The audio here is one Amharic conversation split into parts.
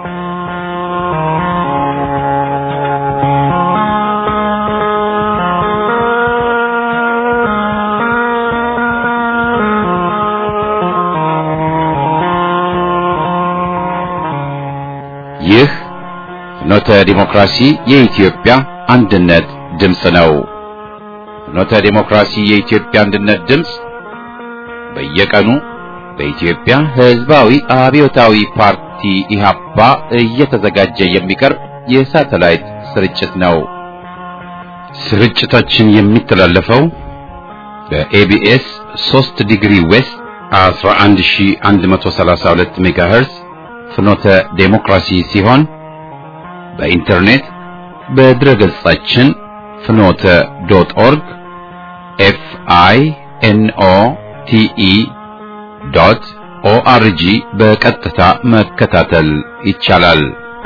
ይህ ፍኖተ ዲሞክራሲ የኢትዮጵያ አንድነት ድምፅ ነው። ፍኖተ ዲሞክራሲ የኢትዮጵያ አንድነት ድምፅ በየቀኑ በኢትዮጵያ ሕዝባዊ አብዮታዊ ፓርቲ ኢህአፓ እየተዘጋጀ የሚቀርብ የሳተላይት ስርጭት ነው። ስርጭታችን የሚተላለፈው በኤቢኤስ 3 ዲግሪ ዌስት 11132 ሜጋሄርዝ ፍኖተ ዴሞክራሲ ሲሆን በኢንተርኔት በድረ ገጻችን ፍኖተ ዶት ኦርግ ኤፍ አይ ኤን ኦ ቲ ኢ ዶት ኦአርጂ በቀጥታ መከታተል ይቻላል።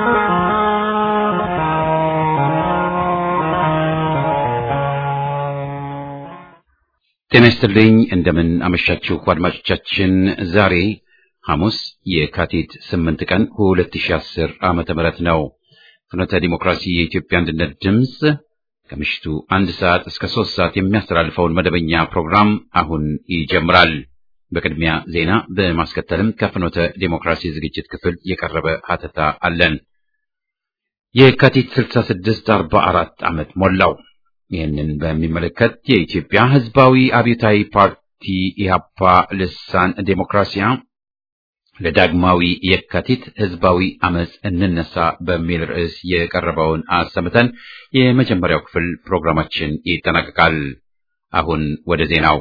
ጤና ይስጥልኝ። እንደምን አመሻችሁ አድማጮቻችን። ዛሬ ሐሙስ የካቲት 8 ቀን 2010 ዓመተ ምህረት ነው። ፍኖተ ዲሞክራሲ የኢትዮጵያ አንድነት ድምፅ ከምሽቱ አንድ ሰዓት እስከ ሶስት ሰዓት የሚያስተላልፈውን መደበኛ ፕሮግራም አሁን ይጀምራል። በቅድሚያ ዜና፣ በማስከተልም ከፍኖተ ዲሞክራሲ ዝግጅት ክፍል የቀረበ ሀተታ አለን። የካቲት 66 44 ዓመት ሞላው። ይህንን በሚመለከት የኢትዮጵያ ሕዝባዊ አብዮታዊ ፓርቲ ኢህአፓ ልሳን ዴሞክራሲያ ለዳግማዊ የካቲት ህዝባዊ አመፅ እንነሳ በሚል ርዕስ የቀረበውን አሰምተን የመጀመሪያው ክፍል ፕሮግራማችን ይጠናቀቃል። አሁን ወደ ዜናው።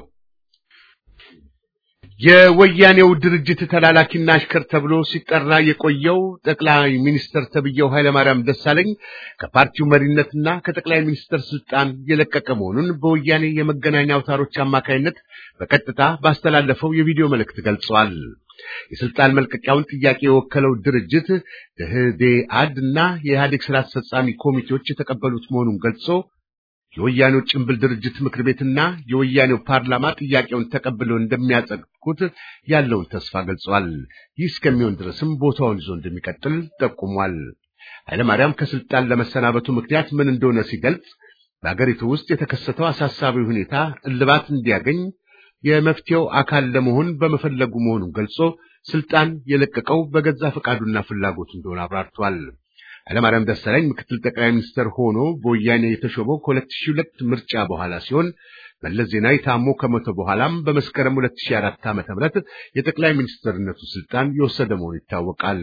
የወያኔው ድርጅት ተላላኪና አሽከር ተብሎ ሲጠራ የቆየው ጠቅላይ ሚኒስትር ተብዬው ኃይለማርያም ደሳለኝ ከፓርቲው መሪነትና ከጠቅላይ ሚኒስትር ስልጣን የለቀቀ መሆኑን በወያኔ የመገናኛ አውታሮች አማካይነት በቀጥታ ባስተላለፈው የቪዲዮ መልእክት ገልጿል። የስልጣን መልቀቂያውን ጥያቄ የወከለው ድርጅት ደህዴአድ እና የኢህአዴግ ስራ አስፈጻሚ ኮሚቴዎች የተቀበሉት መሆኑን ገልጾ የወያኔው ጭምብል ድርጅት ምክር ቤትና የወያኔው ፓርላማ ጥያቄውን ተቀብለው እንደሚያጸድቁት ያለውን ተስፋ ገልጿል። ይህ እስከሚሆን ድረስም ቦታውን ይዞ እንደሚቀጥል ጠቁሟል። ኃይለማርያም ከስልጣን ለመሰናበቱ ምክንያት ምን እንደሆነ ሲገልጽ በአገሪቱ ውስጥ የተከሰተው አሳሳቢ ሁኔታ እልባት እንዲያገኝ የመፍትሄው አካል ለመሆን በመፈለጉ መሆኑን ገልጾ ስልጣን የለቀቀው በገዛ ፈቃዱና ፍላጎቱ እንደሆነ አብራርቷል። ኃይለማርያም ደሳለኝ ምክትል ጠቅላይ ሚኒስትር ሆኖ በወያኔ የተሾመው ከ2002 ምርጫ በኋላ ሲሆን መለስ ዜናዊ ታሞ ከሞተ በኋላም በመስከረም 2004 ዓ.ም የጠቅላይ ሚኒስትርነቱ ስልጣን የወሰደ መሆኑ ይታወቃል።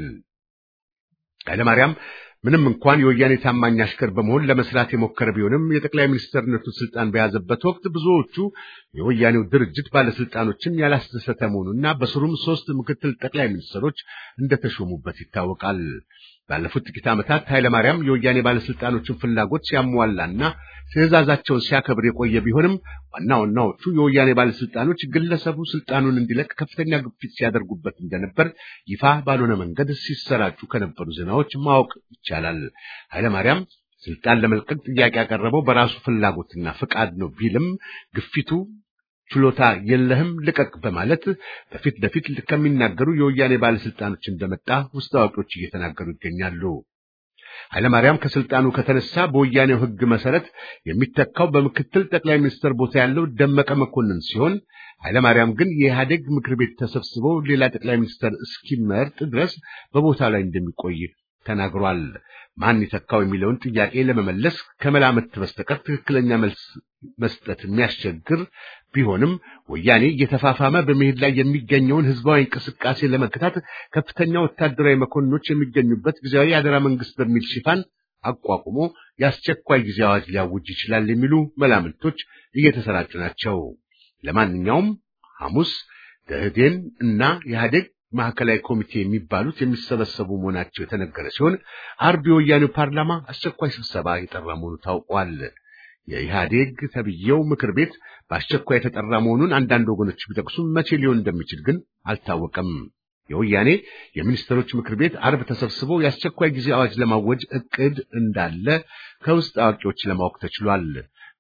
ኃይለማርያም ምንም እንኳን የወያኔ ታማኝ አሽከር በመሆን ለመስራት የሞከረ ቢሆንም የጠቅላይ ሚኒስትርነቱ ስልጣን በያዘበት ወቅት ብዙዎቹ የወያኔው ድርጅት ባለስልጣኖችን ያላስደሰተ መሆኑና በስሩም ሶስት ምክትል ጠቅላይ ሚኒስትሮች እንደተሾሙበት ይታወቃል። ባለፉት ጥቂት ዓመታት ኃይለማርያም የወያኔ ባለስልጣኖችን ፍላጎት ሲያሟላና ትዕዛዛቸውን ሲያከብር የቆየ ቢሆንም ዋና ዋናዎቹ የወያኔ ባለስልጣኖች ግለሰቡ ስልጣኑን እንዲለቅ ከፍተኛ ግፊት ሲያደርጉበት እንደነበር ይፋ ባልሆነ መንገድ ሲሰራጩ ከነበሩ ዜናዎች ማወቅ ይቻላል። ኃይለማርያም ስልጣን ለመልቀቅ ጥያቄ ያቀረበው በራሱ ፍላጎትና ፍቃድ ነው ቢልም ግፊቱ ችሎታ የለህም ልቀቅ በማለት በፊት ለፊት ከሚናገሩ የወያኔ ባለስልጣኖች እንደመጣ ውስጥ አዋቂዎች እየተናገሩ ይገኛሉ። ኃይለማርያም ከስልጣኑ ከተነሳ በወያኔው ሕግ መሰረት የሚተካው በምክትል ጠቅላይ ሚኒስትር ቦታ ያለው ደመቀ መኮንን ሲሆን ኃይለማርያም ግን የኢህአዴግ ምክር ቤት ተሰብስበው ሌላ ጠቅላይ ሚኒስትር እስኪመርጥ ድረስ በቦታ ላይ እንደሚቆይ ተናግሯል። ማን ይተካው የሚለውን ጥያቄ ለመመለስ ከመላመት በስተቀር ትክክለኛ መልስ መስጠት የሚያስቸግር ቢሆንም ወያኔ እየተፋፋመ በመሄድ ላይ የሚገኘውን ህዝባዊ እንቅስቃሴ ለመግታት ከፍተኛ ወታደራዊ መኮንኖች የሚገኙበት ጊዜያዊ አደራ መንግስት በሚል ሽፋን አቋቁሞ የአስቸኳይ ጊዜ አዋጅ ሊያውጅ ይችላል የሚሉ መላምቶች እየተሰራጩ ናቸው። ለማንኛውም ሐሙስ ደህዴን እና ኢህአዴግ ማዕከላዊ ኮሚቴ የሚባሉት የሚሰበሰቡ መሆናቸው የተነገረ ሲሆን አርብ የወያኔው ፓርላማ አስቸኳይ ስብሰባ የጠራ መሆኑ ታውቋል። የኢህአዴግ ተብዬው ምክር ቤት በአስቸኳይ የተጠራ መሆኑን አንዳንድ ወገኖች ቢጠቅሱም መቼ ሊሆን እንደሚችል ግን አልታወቀም። የወያኔ የሚኒስትሮች ምክር ቤት አርብ ተሰብስቦ የአስቸኳይ ጊዜ አዋጅ ለማወጅ እቅድ እንዳለ ከውስጥ አዋቂዎች ለማወቅ ተችሏል።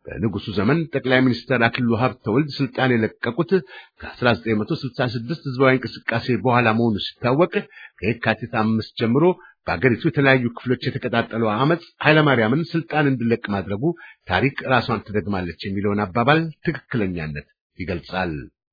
በንጉሱ ዘመን ጠቅላይ ሚኒስትር አክሊሉ ሀብተወልድ ስልጣን የለቀቁት ከ1966 ህዝባዊ እንቅስቃሴ በኋላ መሆኑ ሲታወቅ ከየካቲት አምስት ጀምሮ በአገሪቱ የተለያዩ ክፍሎች የተቀጣጠለው አመፅ ኃይለማርያምን ስልጣን እንዲለቅ ማድረጉ ታሪክ ራሷን ትደግማለች የሚለውን አባባል ትክክለኛነት ይገልጻል።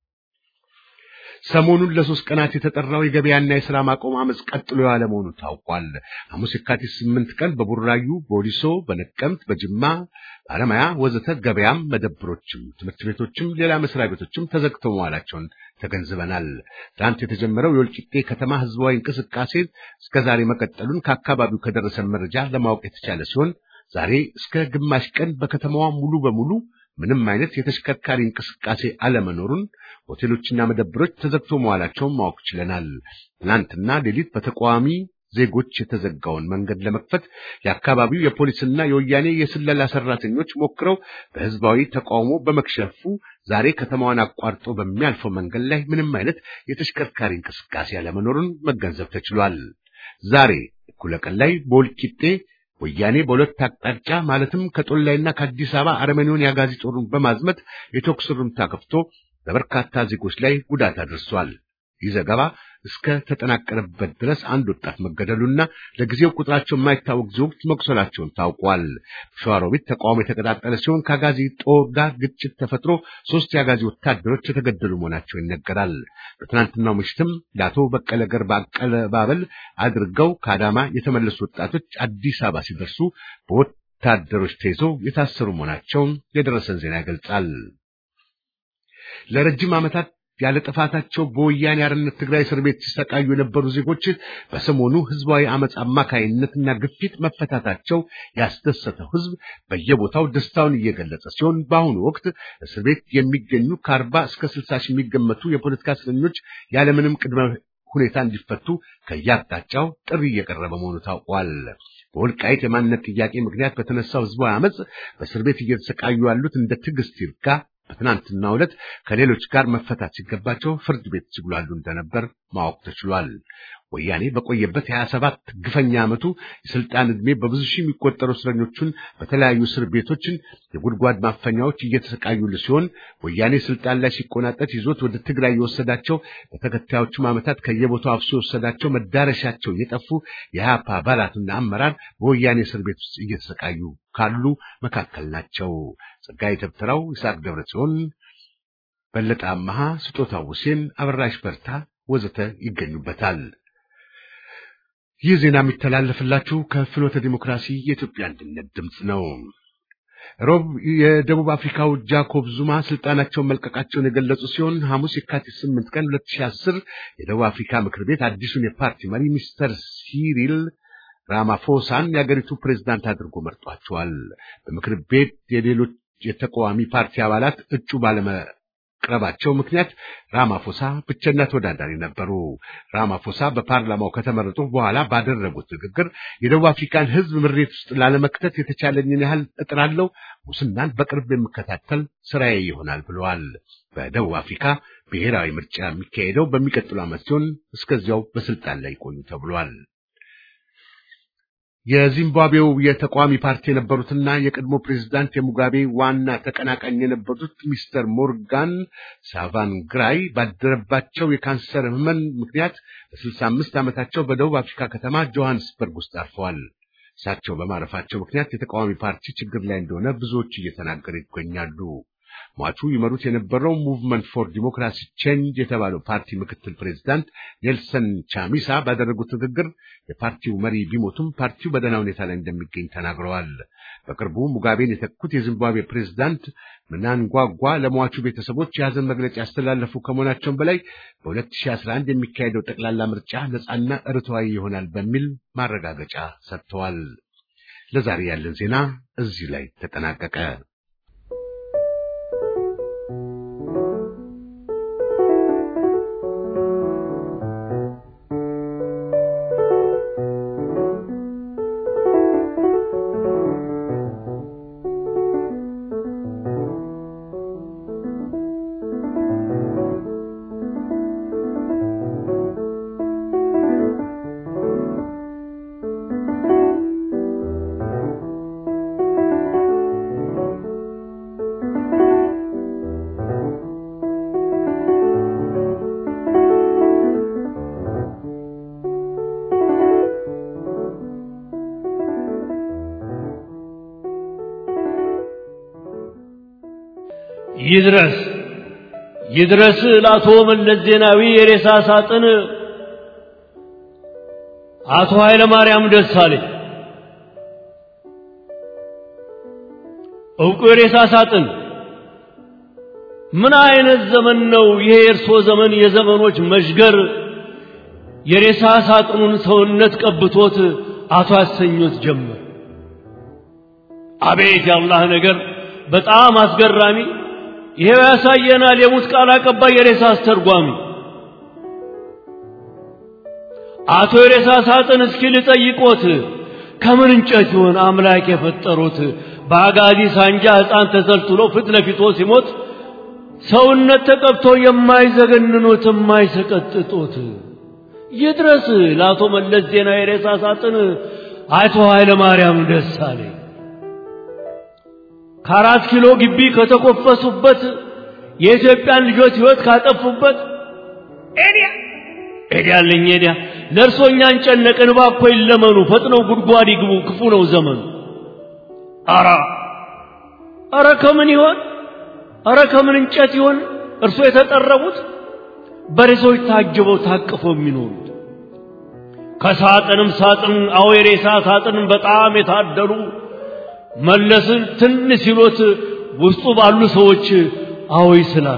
ሰሞኑን ለሶስት ቀናት የተጠራው የገበያና የሥራ ማቆም አመፅ ቀጥሎ ያለ መሆኑ ታውቋል። ሐሙስ የካቲት ስምንት ቀን በቡራዩ፣ በወሊሶ፣ በነቀምት፣ በጅማ፣ በአለማያ ወዘተ ገበያም፣ መደብሮችም፣ ትምህርት ቤቶችም ሌላ መስሪያ ቤቶችም ተዘግተው መዋላቸውን ተገንዝበናል። ትናንት የተጀመረው የወልቂጤ ከተማ ህዝባዊ እንቅስቃሴ እስከ ዛሬ መቀጠሉን ከአካባቢው ከደረሰን መረጃ ለማወቅ የተቻለ ሲሆን ዛሬ እስከ ግማሽ ቀን በከተማዋ ሙሉ በሙሉ ምንም አይነት የተሽከርካሪ እንቅስቃሴ አለመኖሩን ሆቴሎችና መደብሮች ተዘግቶ መዋላቸውን ማወቅ ችለናል። ትናንትና ሌሊት በተቃዋሚ ዜጎች የተዘጋውን መንገድ ለመክፈት የአካባቢው የፖሊስና የወያኔ የስለላ ሰራተኞች ሞክረው በህዝባዊ ተቃውሞ በመክሸፉ ዛሬ ከተማዋን አቋርጦ በሚያልፈው መንገድ ላይ ምንም አይነት የተሽከርካሪ እንቅስቃሴ አለመኖሩን መገንዘብ ተችሏል። ዛሬ እኩለ ቀን ላይ በወልቂጤ ወያኔ በሁለት አቅጣጫ ማለትም ከጦላይና ከአዲስ አበባ አረመኔውን የአጋዚ ጦሩን በማዝመት የተኩስ ርምታ ከፍቶ በበርካታ ዜጎች ላይ ጉዳት አድርሷል። ይህ ዘገባ እስከ ተጠናቀረበት ድረስ አንድ ወጣት መገደሉና ለጊዜው ቁጥራቸው የማይታወቅ ዜጎች መቁሰላቸውን ታውቋል። ሸዋሮቢት ተቃውሞ የተቀጣጠለ ሲሆን ከአጋዚ ጦር ጋር ግጭት ተፈጥሮ ሶስት የአጋዚ ወታደሮች የተገደሉ መሆናቸው ይነገራል። በትናንትናው ምሽትም ለአቶ በቀለ ገርባ አቀባበል አድርገው ከአዳማ የተመለሱ ወጣቶች አዲስ አበባ ሲደርሱ በወታደሮች ተይዘው የታሰሩ መሆናቸውን የደረሰን ዜና ይገልጻል። ለረጅም ዓመታት ያለ ጥፋታቸው በወያኔ አርነት ትግራይ እስር ቤት ሲሰቃዩ የነበሩ ዜጎች በሰሞኑ ህዝባዊ አመፅ አማካይነትና ግፊት መፈታታቸው ያስደሰተው ህዝብ በየቦታው ደስታውን እየገለጸ ሲሆን በአሁኑ ወቅት እስር ቤት የሚገኙ ከአርባ እስከ ስልሳ ሺህ የሚገመቱ የፖለቲካ እስረኞች ያለምንም ቅድመ ሁኔታ እንዲፈቱ ከየአቅጣጫው ጥሪ እየቀረበ መሆኑ ታውቋል። በወልቃይት የማንነት ጥያቄ ምክንያት በተነሳው ህዝባዊ አመፅ በእስር ቤት እየተሰቃዩ ያሉት እንደ ትዕግስት ይርጋ በትናንትናው ዕለት ከሌሎች ጋር መፈታት ሲገባቸው ፍርድ ቤት ሲጉላሉ እንደነበር ማወቅ ተችሏል። ወያኔ በቆየበት የሀያ ሰባት ግፈኛ ዓመቱ የስልጣን ዕድሜ በብዙ ሺህ የሚቆጠሩ እስረኞቹን በተለያዩ እስር ቤቶችን የጉድጓድ ማፈኛዎች እየተሰቃዩል ሲሆን ወያኔ ስልጣን ላይ ሲቆናጠት ይዞት ወደ ትግራይ የወሰዳቸው በተከታዮቹም ዓመታት ከየቦታው አፍሶ የወሰዳቸው መዳረሻቸው የጠፉ የሀፓ አባላትና አመራር በወያኔ እስር ቤት ውስጥ እየተሰቃዩ ካሉ መካከል ናቸው። ጸጋዬ ተብትራው፣ ይስሐቅ ደብረ ጽዮን፣ በለጠ አመሃ፣ ስጦታው ሁሴን፣ አበራሽ በርታ ወዘተ ይገኙበታል። ይህ ዜና የሚተላለፍላችሁ ከፍኖተ ዲሞክራሲ የኢትዮጵያ አንድነት ድምፅ ነው። ሮብ የደቡብ አፍሪካው ጃኮብ ዙማ ስልጣናቸውን መልቀቃቸውን የገለጹ ሲሆን ሐሙስ የካቲት 8 ቀን 2010 የደቡብ አፍሪካ ምክር ቤት አዲሱን የፓርቲ መሪ ሚስተር ሲሪል ራማፎሳን የአገሪቱ ፕሬዝዳንት አድርጎ መርጧቸዋል። በምክር ቤት የሌሎች የተቃዋሚ ፓርቲ አባላት እጩ ባለመቅረባቸው ምክንያት ራማፎሳ ብቸኛ ተወዳዳሪ ነበሩ። ራማፎሳ በፓርላማው ከተመረጡ በኋላ ባደረጉት ንግግር የደቡብ አፍሪካን ሕዝብ ምሬት ውስጥ ላለመክተት የተቻለኝን ያህል እጥራለሁ፣ ሙስናን በቅርብ የምከታተል ስራዬ ይሆናል ብለዋል። በደቡብ አፍሪካ ብሔራዊ ምርጫ የሚካሄደው በሚቀጥሉ ዓመት ሲሆን እስከዚያው በስልጣን ላይ ይቆዩ ተብሏል። የዚምባብዌው የተቃዋሚ ፓርቲ የነበሩትና የቀድሞ ፕሬዝዳንት የሙጋቤ ዋና ተቀናቃኝ የነበሩት ሚስተር ሞርጋን ሳቫንግራይ ባደረባቸው የካንሰር ህመም ምክንያት በስልሳ አምስት ዓመታቸው በደቡብ አፍሪካ ከተማ ጆሃንስበርግ ውስጥ አርፈዋል። እሳቸው በማረፋቸው ምክንያት የተቃዋሚ ፓርቲ ችግር ላይ እንደሆነ ብዙዎች እየተናገሩ ይገኛሉ። ሟቹ ይመሩት የነበረው ሙቭመንት ፎር ዲሞክራሲ ቼንጅ የተባለው ፓርቲ ምክትል ፕሬዝዳንት ኔልሰን ቻሚሳ ባደረጉት ንግግር የፓርቲው መሪ ቢሞቱም ፓርቲው በደህና ሁኔታ ላይ እንደሚገኝ ተናግረዋል። በቅርቡ ሙጋቤን የተኩት የዚምባብዌ ፕሬዝዳንት ምናንጓጓ ለሟቹ ቤተሰቦች የሀዘን መግለጫ ያስተላለፉ ከመሆናቸውም በላይ በ2011 የሚካሄደው ጠቅላላ ምርጫ ነጻና ርትዓዊ ይሆናል በሚል ማረጋገጫ ሰጥተዋል። ለዛሬ ያለን ዜና እዚህ ላይ ተጠናቀቀ። ይድረስ ይድረስ ለአቶ መለስ ዜናዊ የሬሳ ሳጥን አቶ ኃይለ ማርያም ደሳለኝ ዕውቁ የሬሳ ሳጥን ምን አይነት ዘመን ነው ይሄ የእርሶ ዘመን የዘመኖች መሽገር የሬሳ ሳጥኑን ሰውነት ቀብቶት አቶ ያሰኞት ጀመር አቤት የአላህ ነገር በጣም አስገራሚ ይሄው ያሳየናል የሙት ቃል አቀባይ የሬሳ አስተርጓሚ አቶ የሬሳ ሳጥን እስኪ ልጠይቆት ከምን እንጨት ይሆን አምላክ የፈጠሩት በአጋዚ ሳንጃ ሕፃን ተሰልትሎ ፊት ለፊቶ ሲሞት ሰውነት ተቀብቶ የማይዘገንኑት የማይሰቀጥጡት ይድረስ ለአቶ መለስ ዜናዊ የሬሳ ሳጥን አቶ ኃይለ ማርያም ደሳለኝ ከአራት ኪሎ ግቢ ከተኮፈሱበት የኢትዮጵያን ልጆች ሕይወት ካጠፉበት ኤዲያ ኤዲያለኝ ኤዲያ ለእርሶ እኛን ጨነቅን እባክዎ ይለመኑ ፈጥነው ጉድጓድ ይግቡ ክፉ ነው ዘመኑ አራ አረ ከምን ይሆን አረ ከምን እንጨት ይሆን እርሶ የተጠረቡት በሬሶች ታጅበው ታቅፈው የሚኖሩት ከሳጥንም ሳጥን አዎ የሬሳ ሳጥን በጣም የታደሉ መለስን ትን ሲሎት ውስጡ ባሉ ሰዎች አዎ ይስላሉ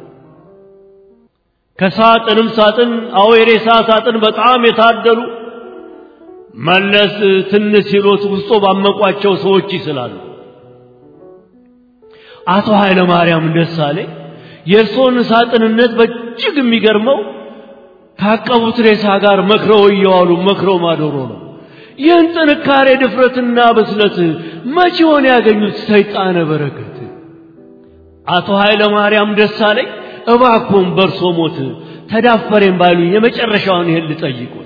ከሳጥንም ሳጥን አዎ የሬሳ ሳጥን በጣም የታደሉ መለስ ትን ሲሎት ውስጡ ባመቋቸው ሰዎች ይስላሉ አቶ ኃይለ ማርያም ደሳሌ የእርሶን ሳጥንነት በእጅግ የሚገርመው ካቀቡት ሬሳ ጋር መክረው እየዋሉ መክረው ማዶሮ ነው ይህን ጥንካሬ ድፍረትና ብስለት መቼውን ያገኙት ሰይጣነ በረከት አቶ ኃይለ ማርያም ደሳለኝ እባኮም በርሶ ሞት ተዳፈሬም ባሉኝ የመጨረሻውን ይሄን ልጠይቁት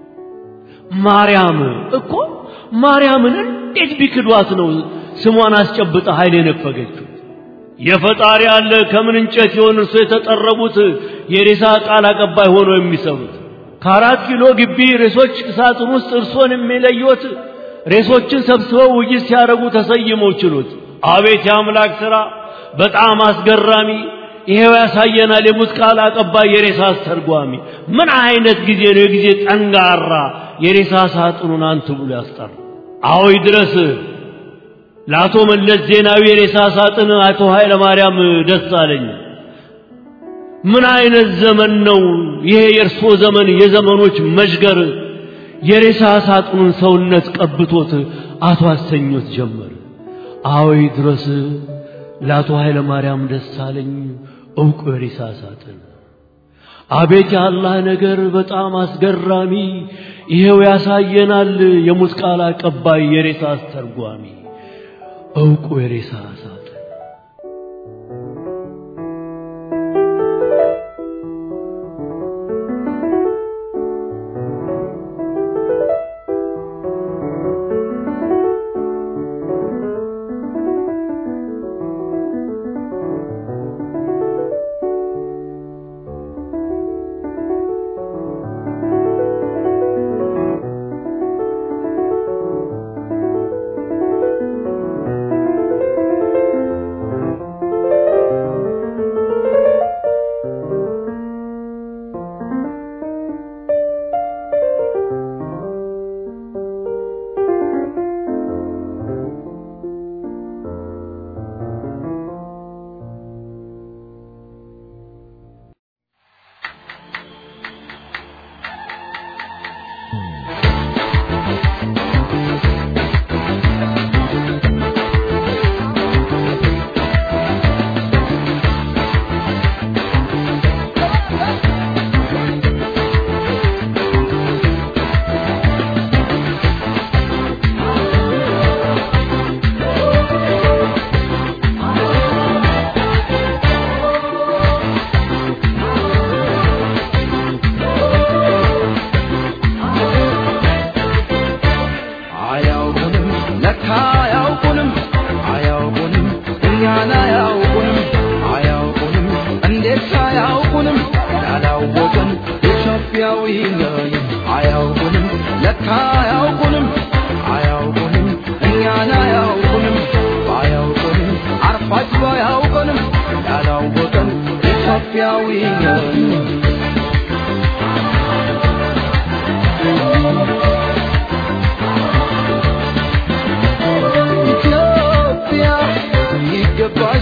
ማርያም እኮ ማርያምን እንዴት ቢክዷት ነው ስሟን አስጨብጣ ኃይል የነፈገችው የፈጣሪ አለ ከምን እንጨት ይሆን እርሶ የተጠረቡት የሬሳ ቃል አቀባይ ሆኖ የሚሰሩት ከአራት ኪሎ ግቢ ሬሶች ሳጥን ውስጥ እርሶን የሚለዩት ሬሶችን ሰብስበው ውይይት ሲያደርጉ ተሰይመው ችሎት አቤት የአምላክ ሥራ በጣም አስገራሚ ይሄው ያሳየናል የሙት ቃል አቀባይ የሬሳ አስተርጓሚ ምን አይነት ጊዜ ነው የጊዜ ጠንጋራ የሬሳ ሳጥኑን አንቱ ብሎ ያስጠራ አዎ ይድረስ ለአቶ መለስ ዜናዊ የሬሳ ሳጥን አቶ ኃይለ ማርያም ደሳለኝ ምን አይነት ዘመን ነው ይሄ የእርሶ ዘመን የዘመኖች መሽገር የሬሳ ሳጥኑን ሰውነት ቀብቶት አቶ አሰኞት ጀመር አዎ ድረስ ለአቶ ኃይለ ማርያም ደሳለኝ ዕውቁ የሬሳ ሳጥን አቤት የአላህ ነገር በጣም አስገራሚ ይሄው ያሳየናል የሙት ቃል አቀባይ የሬሳ አስተርጓሚ ዕውቁ የሬሳ ሳጥን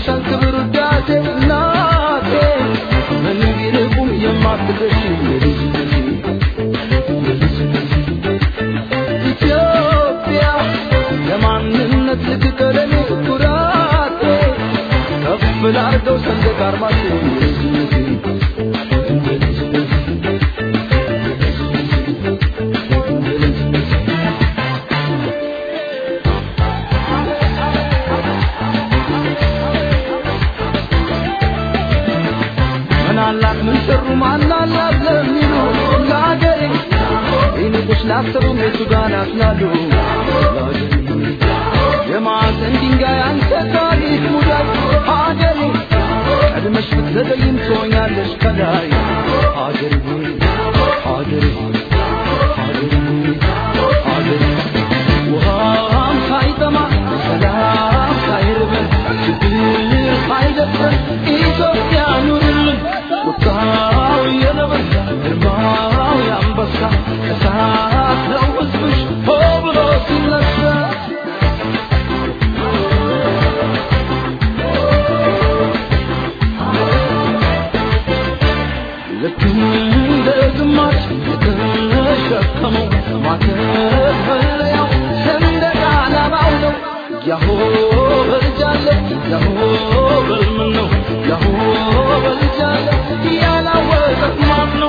ይገባሻል ክብር ውዳሴ እናቴ ምን ቢርቁም የማትደርሺ የልጅነቴ ኢትዮጵያ ለማንነት ልትቀለኔ ኩራቴ ከፍ ላርገው ሰንደቅ አርማቴ የልጅነቴ ምናላት ምን ሰሩ ማናላት ለሚሉ ለአገሬ ይንቁሽ ላሰቡ ሜቱ ጋር ናፍላሉ የማዕዘን ድንጋይ አንተ ታሪክ ሙዳይ ሀገሬ ቀድመሽ ብትዘገይም ትሆኛለሽ ከላይ ሀገሬ ሆይ ሀገሬ ሆይ ሀገሬ ሆይ ሀገሬ ውሃም ሳይጠማ ሰላም ሳይርበን ችግር ሳይደፍረን ኢትዮጵያ ኑርልን ቁጣው የነብር ግርማው የአንበሳ እሳት ነው ሕዝብሽ ሆ ብሎ ሲነሳ ልክ እንደ ግማሽ የተሸከመው ማተፈለያው ሰንደቅ ዓላማው ነው። ያሆ በልጃለ ያሆ በልምን ነው ያሆ በልጃለ ያላወቀት ማን ነው?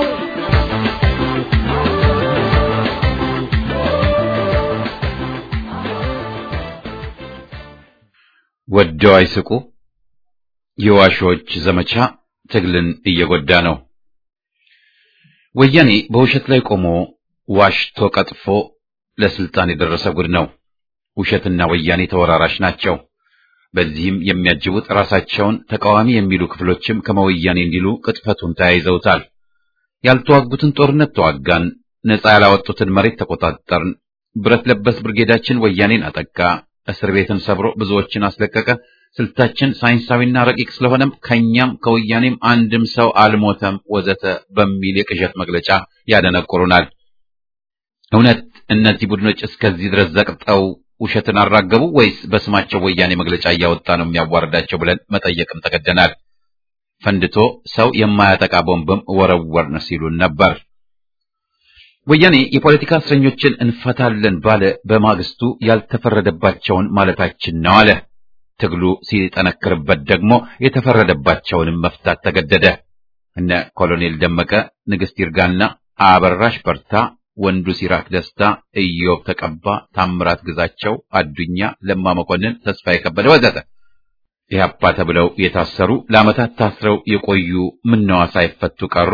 ወደው አይስቁ የዋሾች ዘመቻ ትግልን እየጎዳ ነው። ወያኔ በውሸት ላይ ቆሞ ዋሽቶ ቀጥፎ ለስልጣን የደረሰ ጉድ ነው። ውሸትና ወያኔ ተወራራሽ ናቸው። በዚህም የሚያጅቡት ራሳቸውን ተቃዋሚ የሚሉ ክፍሎችም ከመወያኔ እንዲሉ ቅጥፈቱን ተያይዘውታል። ያልተዋጉትን ጦርነት ተዋጋን፣ ነፃ ያላወጡትን መሬት ተቆጣጠርን፣ ብረት ለበስ ብርጌዳችን ወያኔን አጠቃ፣ እስር ቤትን ሰብሮ ብዙዎችን አስለቀቀ። ስልታችን ሳይንሳዊና ረቂቅ ስለሆነም ከኛም ከወያኔም አንድም ሰው አልሞተም ወዘተ በሚል የቅዠት መግለጫ ያደነቁሩናል። እውነት እነዚህ ቡድኖች እስከዚህ ድረስ ዘቅጠው ውሸትን አራገቡ ወይስ በስማቸው ወያኔ መግለጫ እያወጣ ነው የሚያዋርዳቸው ብለን መጠየቅም ተገደናል። ፈንድቶ ሰው የማያጠቃ ቦምብም ወረወርን ሲሉን ነበር። ወያኔ የፖለቲካ እስረኞችን እንፈታለን ባለ በማግስቱ ያልተፈረደባቸውን ማለታችን ነው አለ። ትግሉ ሲጠነክርበት ደግሞ የተፈረደባቸውንም መፍታት ተገደደ። እነ ኮሎኔል ደመቀ፣ ንግስት ይርጋና አበራሽ በርታ፣ ወንዱ ሲራክ ደስታ፣ ኢዮብ ተቀባ፣ ታምራት ግዛቸው፣ አዱኛ ለማ መኮንን፣ ተስፋዬ ከበደ ወዘተ ኢህአፓ ተብለው የታሰሩ ለዓመታት ታስረው የቆዩ ምነዋ ሳይፈቱ ቀሩ?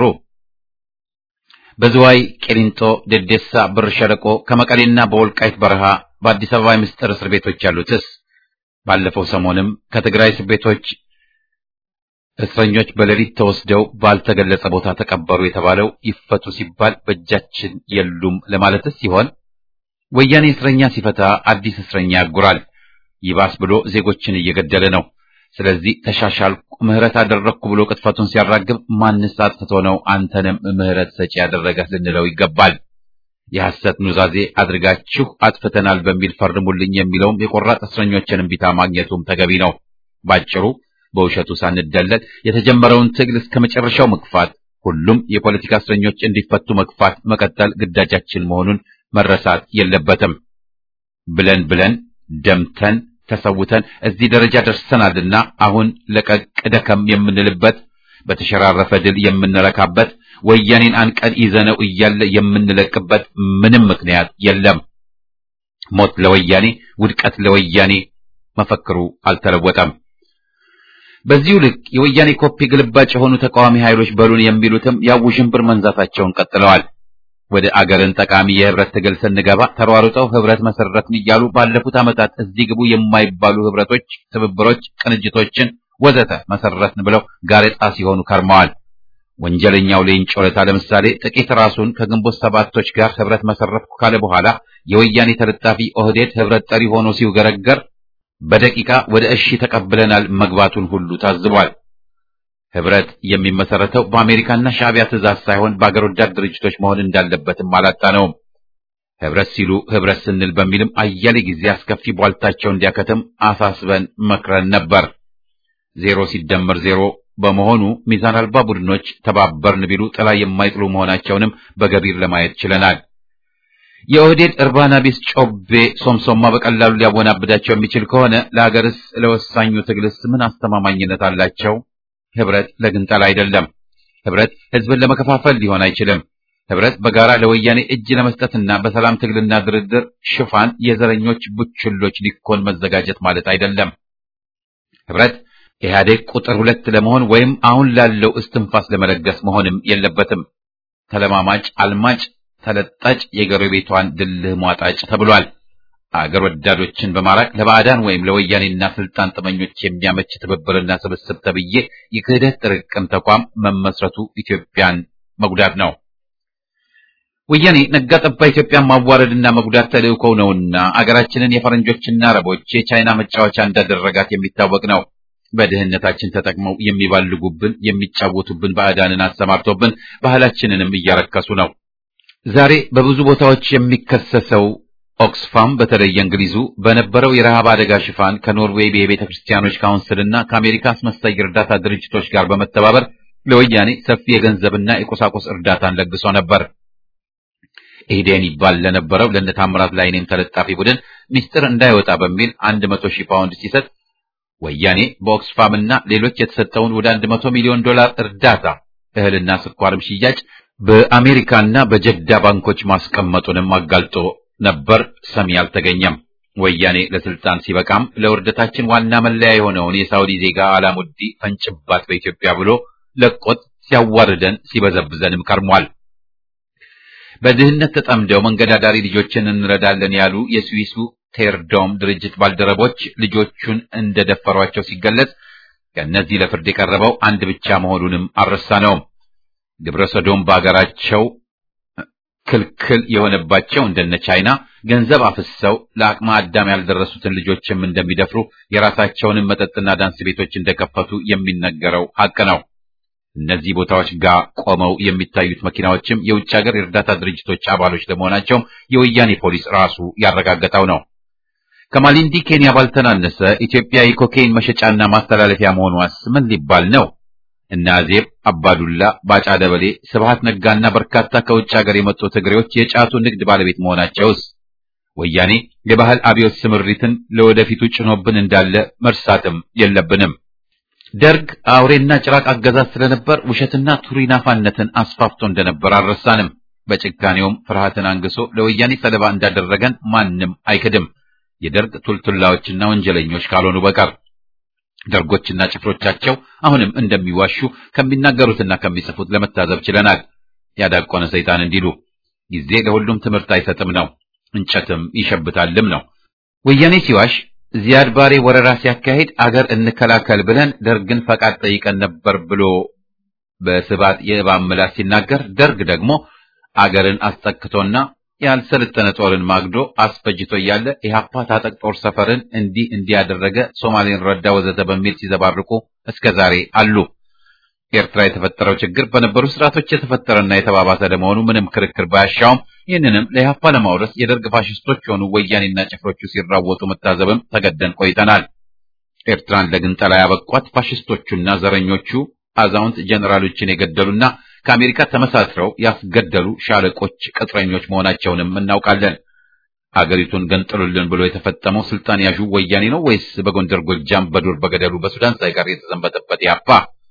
በዝዋይ ቄሊንጦ፣ ደዴሳ፣ ብር ሸለቆ ከመቀሌና በወልቃይት በረሃ በአዲስ አበባ የምስጢር እስር ቤቶች ያሉትስ ባለፈው ሰሞንም ከትግራይ እስር ቤቶች እስረኞች በሌሊት ተወስደው ባልተገለጸ ቦታ ተቀበሩ የተባለው ይፈቱ ሲባል በእጃችን የሉም ለማለትስ ሲሆን ወያኔ እስረኛ ሲፈታ አዲስ እስረኛ ያጉራል። ይባስ ብሎ ዜጎችን እየገደለ ነው። ስለዚህ ተሻሻልኩ፣ ምህረት አደረግኩ ብሎ ቅጥፈቱን ሲያራግብ ማንስ አጥፍቶ ነው አንተንም ምህረት ሰጪ ያደረገህ ልንለው ይገባል። የሐሰት ኑዛዜ አድርጋችሁ አጥፍተናል በሚል ፈርሙልኝ የሚለውም የቆራጥ እስረኞችን እምቢታ ማግኘቱም ተገቢ ነው። ባጭሩ በውሸቱ ሳንደለል የተጀመረውን ትግል እስከ መጨረሻው መግፋት፣ ሁሉም የፖለቲካ እስረኞች እንዲፈቱ መግፋት መቀጠል ግዳጃችን መሆኑን መረሳት የለበትም። ብለን ብለን ደምተን ተሰውተን እዚህ ደረጃ ደርሰናልና አሁን ለቀቅ ደከም የምንልበት በተሸራረፈ ድል የምንረካበት ወያኔን አንቀን ይዘነው እያለ የምንለቅበት ምንም ምክንያት የለም። ሞት ለወያኔ፣ ውድቀት ለወያኔ መፈክሩ አልተለወጠም። በዚሁ ልክ የወያኔ ኮፒ ግልባጭ የሆኑ ተቃዋሚ ኃይሎች በሉን የሚሉትም ያው ውዥንብር መንዛታቸውን ቀጥለዋል። ወደ አገርን ጠቃሚ የህብረት ትግል ስንገባ ተሯሩጠው ህብረት መሰረትን እያሉ ባለፉት ዓመታት እዚህ ግቡ የማይባሉ ህብረቶች፣ ትብብሮች፣ ቅንጅቶችን ወዘተ መሰረትን ብለው ጋሬጣ ሲሆኑ ከርመዋል። ወንጀለኛው ሌንጮ ለታ ለምሳሌ ጥቂት ራሱን ከግንቦት ሰባቶች ጋር ህብረት መሰረትኩ ካለ በኋላ የወያኔ ተለጣፊ ኦህዴድ ህብረት ጠሪ ሆኖ ሲውገረገር በደቂቃ ወደ እሺ ተቀብለናል መግባቱን ሁሉ ታዝቧል። ህብረት የሚመሰረተው በአሜሪካና ሻዕቢያ ትእዛዝ ሳይሆን በአገር ወዳድ ድርጅቶች መሆን እንዳለበትም አላጣነውም። ህብረት ሲሉ ህብረት ስንል በሚልም አያሌ ጊዜ አስከፊ ቧልታቸው እንዲያከትም አሳስበን መክረን ነበር። ዜሮ ሲደመር ዜሮ በመሆኑ ሚዛን አልባ ቡድኖች ተባበርን ቢሉ ጥላ የማይጥሉ መሆናቸውንም በገቢር ለማየት ችለናል። የኦህዴድ እርባና ቢስ ጮቤ ሶምሶማ በቀላሉ ሊያወናብዳቸው የሚችል ከሆነ ለሀገርስ ለወሳኙ ትግልስ ምን አስተማማኝነት አላቸው? ህብረት ለግንጠላ አይደለም። ህብረት ህዝብን ለመከፋፈል ሊሆን አይችልም። ህብረት በጋራ ለወያኔ እጅ ለመስጠትና በሰላም ትግልና ድርድር ሽፋን የዘረኞች ቡችሎች ሊኮን መዘጋጀት ማለት አይደለም። ህብረት ኢህአዴግ ቁጥር ሁለት ለመሆን ወይም አሁን ላለው እስትንፋስ ለመለገስ መሆንም የለበትም። ተለማማጭ አልማጭ ተለጣጭ የጎረቤቷን ድልህ ሟጣጭ ተብሏል። አገር ወዳዶችን በማራቅ ለባዕዳን ወይም ለወያኔና ስልጣን ጥመኞች የሚያመች ትብብርና ስብስብ ተብዬ የክህደት ጥርቅም ተቋም መመስረቱ ኢትዮጵያን መጉዳት ነው። ወያኔ ነጋ ጠባ ኢትዮጵያን ማዋረድና መጉዳት ተልእኮው ነውና አገራችንን የፈረንጆችና አረቦች የቻይና መጫወቻ እንዳደረጋት የሚታወቅ ነው። በድህነታችን ተጠቅመው የሚባልጉብን የሚጫወቱብን ባዕዳንን አሰማርቶብን ባህላችንንም እያረከሱ ነው። ዛሬ በብዙ ቦታዎች የሚከሰሰው ኦክስፋም በተለይ እንግሊዙ በነበረው የረሃብ አደጋ ሽፋን ከኖርዌይ የቤተ ክርስቲያኖች ካውንስልና ከአሜሪካ አስመሳይ እርዳታ ድርጅቶች ጋር በመተባበር ለወያኔ ሰፊ የገንዘብና የቁሳቁስ እርዳታን ለግሶ ነበር። ኢህዴን ይባል ለነበረው ለእነ ታምራት ላይኔም ተለጣፊ ቡድን ሚስጥር እንዳይወጣ በሚል አንድ መቶ ሺህ ፓውንድ ሲሰጥ ወያኔ በኦክስፋምና ሌሎች የተሰጠውን ወደ አንድ መቶ ሚሊዮን ዶላር እርዳታ እህልና ስኳርም ሽያጭ በአሜሪካና በጀዳ ባንኮች ማስቀመጡንም አጋልጦ ነበር። ሰሚ አልተገኘም። ወያኔ ለስልጣን ሲበቃም ለውርደታችን ዋና መለያ የሆነውን የሳውዲ ዜጋ አላሙዲ ፈንጭባት በኢትዮጵያ ብሎ ለቆት ሲያዋርደን ሲበዘብዘንም ከርሟል። በድህነት ተጠምደው መንገዳዳሪ ልጆችን እንረዳለን ያሉ የስዊሱ ቴርዶም ድርጅት ባልደረቦች ልጆቹን እንደደፈሯቸው ሲገለጽ ከእነዚህ ለፍርድ የቀረበው አንድ ብቻ መሆኑንም አልረሳነውም። ግብረ ሰዶም በአገራቸው ክልክል የሆነባቸው እንደነ ቻይና ገንዘብ አፍሰው ለአቅመ አዳም ያልደረሱትን ልጆችም እንደሚደፍሩ የራሳቸውንም መጠጥና ዳንስ ቤቶች እንደከፈቱ የሚነገረው ሐቅ ነው። እነዚህ ቦታዎች ጋር ቆመው የሚታዩት መኪናዎችም የውጭ ሀገር የእርዳታ ድርጅቶች አባሎች ለመሆናቸውም የወያኔ ፖሊስ ራሱ ያረጋገጠው ነው። ከማሊንዲ ኬንያ ባልተናነሰ ኢትዮጵያ የኮኬይን መሸጫና ማስተላለፊያ መሆኗስ ምን ሊባል ነው? እነ አዜብ አባዱላ፣ ባጫ ደበሌ፣ ስብሃት ነጋና በርካታ ከውጭ ሀገር የመጡ ትግሬዎች የጫቱ ንግድ ባለቤት መሆናቸውስ ወያኔ የባህል አብዮት ስምሪትን ለወደፊቱ ጭኖብን እንዳለ መርሳትም የለብንም። ደርግ አውሬና ጭራቅ አገዛዝ ስለነበር ውሸትና ቱሪናፋነትን አስፋፍቶ እንደነበር አልረሳንም። በጭካኔውም ፍርሃትን አንግሶ ለወያኔ ሰለባ እንዳደረገን ማንም አይክድም፣ የደርግ ቱልቱላዎችና ወንጀለኞች ካልሆኑ በቀር። ደርጎችና ጭፍሮቻቸው አሁንም እንደሚዋሹ ከሚናገሩትና ከሚጽፉት ለመታዘብ ችለናል። ያዳቆነ ሰይጣን እንዲሉ ጊዜ ለሁሉም ትምህርት አይሰጥም ነው፣ እንጨትም ይሸብታልም ነው። ወያኔ ሲዋሽ ዚያድ ባሬ ወረራ ሲያካሂድ አገር እንከላከል ብለን ደርግን ፈቃድ ጠይቀን ነበር ብሎ በስባት የእባብ ምላስ ሲናገር፣ ደርግ ደግሞ አገርን አስጠክቶና ያልሰለጠነ ጦርን ማግዶ አስፈጅቶ እያለ ኢህአፓ ታጠቅ ጦር ሰፈርን እንዲህ እንዲያደረገ ሶማሌን ረዳ ወዘተ በሚል ሲዘባርቁ እስከ ዛሬ አሉ። ኤርትራ የተፈጠረው ችግር በነበሩ ስርዓቶች የተፈጠረና የተባባሰ ለመሆኑ ምንም ክርክር ባያሻውም ይህንንም ለኢህአፓ ለማውረስ የደርግ ፋሽስቶች የሆኑ ወያኔና ጭፍሮቹ ሲራወጡ መታዘብም ተገደን ቆይተናል። ኤርትራን ለግንጠላ ያበቋት ፋሽስቶቹና ዘረኞቹ አዛውንት ጀነራሎችን የገደሉና ከአሜሪካ ተመሳስረው ያስገደሉ ሻለቆች ቅጥረኞች መሆናቸውንም እናውቃለን። አገሪቱን ገንጥሉልን ብሎ የተፈጠመው ስልጣን ያዡ ወያኔ ነው ወይስ በጎንደር ጎጃም፣ በዱር በገደሉ በሱዳን ሳይቀር የተዘንበተበት ኢህአፓ?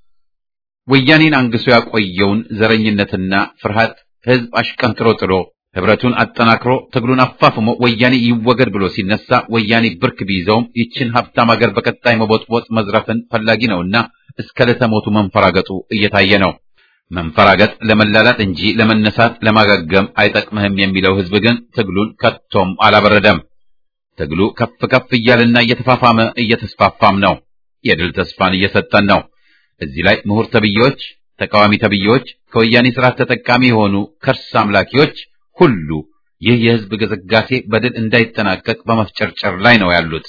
ወያኔን አንግሶ ያቆየውን ዘረኝነትና ፍርሃት ህዝብ አሽቀንጥሮ ጥሎ ህብረቱን አጠናክሮ ትግሉን አፋፍሞ ወያኔ ይወገድ ብሎ ሲነሳ ወያኔ ብርክ ቢይዘውም ይችን ሀብታም ሀገር በቀጣይ መቦጥቦጥ መዝረፍን ፈላጊ ነውና እስከ ለተሞቱ መንፈራገጡ እየታየ ነው። መንፈራገጥ ለመላላጥ እንጂ ለመነሳት ለማገገም አይጠቅምህም የሚለው ህዝብ ግን ትግሉን ከቶም አላበረደም። ትግሉ ከፍ ከፍ እያለና እየተፋፋመ እየተስፋፋም ነው። የድል ተስፋን እየሰጠን ነው። እዚህ ላይ ምሁር ተብዬዎች፣ ተቃዋሚ ተብዬዎች፣ ከወያኔ ስርዓት ተጠቃሚ የሆኑ ከርስ አምላኪዎች ሁሉ ይህ የህዝብ ግስጋሴ በድል እንዳይጠናቀቅ በመፍጨርጨር ላይ ነው ያሉት።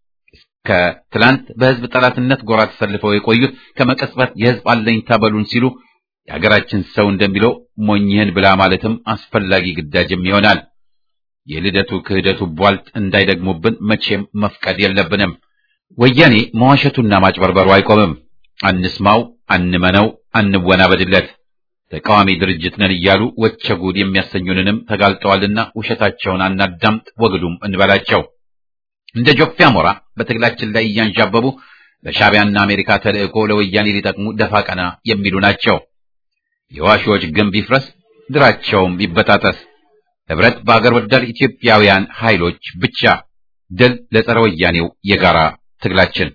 ከትላንት በህዝብ ጠላትነት ጎራ ተሰልፈው የቆዩት ከመቀጽበት የህዝብ አለኝታ በሉን ሲሉ የሀገራችን ሰው እንደሚለው ሞኝህን ብላ ማለትም አስፈላጊ ግዳጅም ይሆናል። የልደቱ ክህደቱ ቧልት እንዳይደግሙብን መቼም መፍቀድ የለብንም። ወያኔ መዋሸቱና ማጭበርበሩ አይቆምም። አንስማው፣ አንመነው፣ አንወናበድለት። ተቃዋሚ ድርጅት ነን እያሉ ወቸ ጉድ የሚያሰኙንንም ተጋልጠዋልና ውሸታቸውን አናዳምጥ፣ ወግዱም እንበላቸው። እንደ ጆፌ አሞራ በትግላችን ላይ እያንዣበቡ ለሻዕቢያና አሜሪካ ተልእኮ ለወያኔ ሊጠቅሙ ደፋ ቀና የሚሉ ናቸው። የዋሾች ግንብ ይፍረስ፣ ድራቸውም ይበጣጠስ። ህብረት በአገር ወዳድ ኢትዮጵያውያን ኃይሎች ብቻ። ድል ለጸረ ወያኔው የጋራ ትግላችን።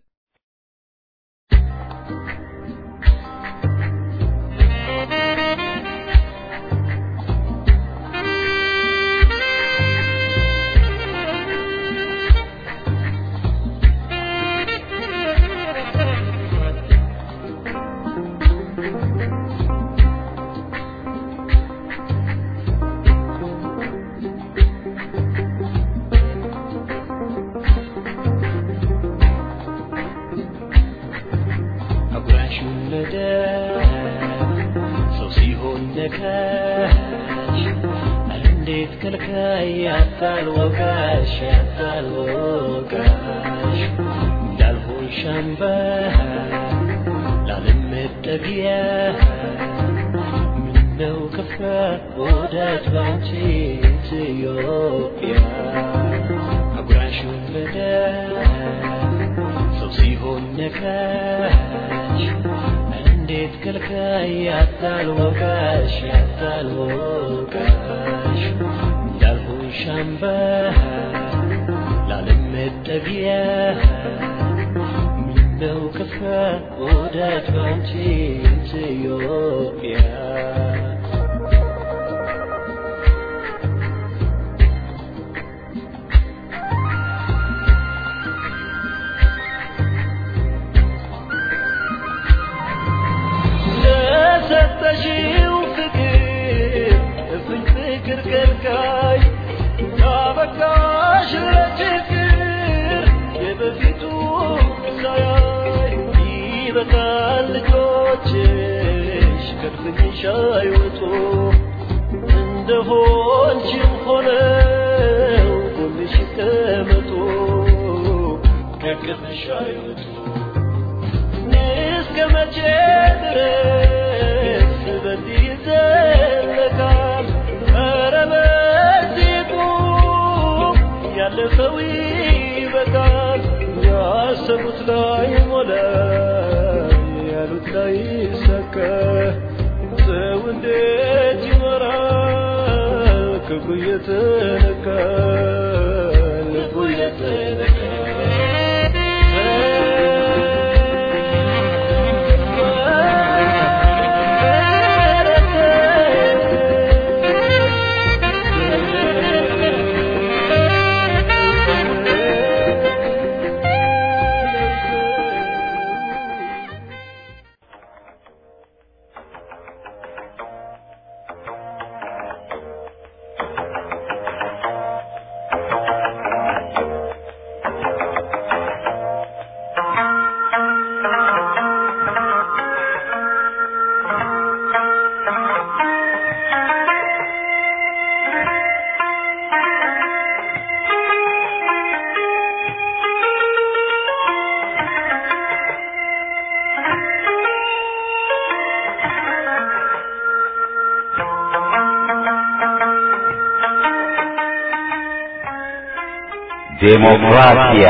ዴሞክራሲያ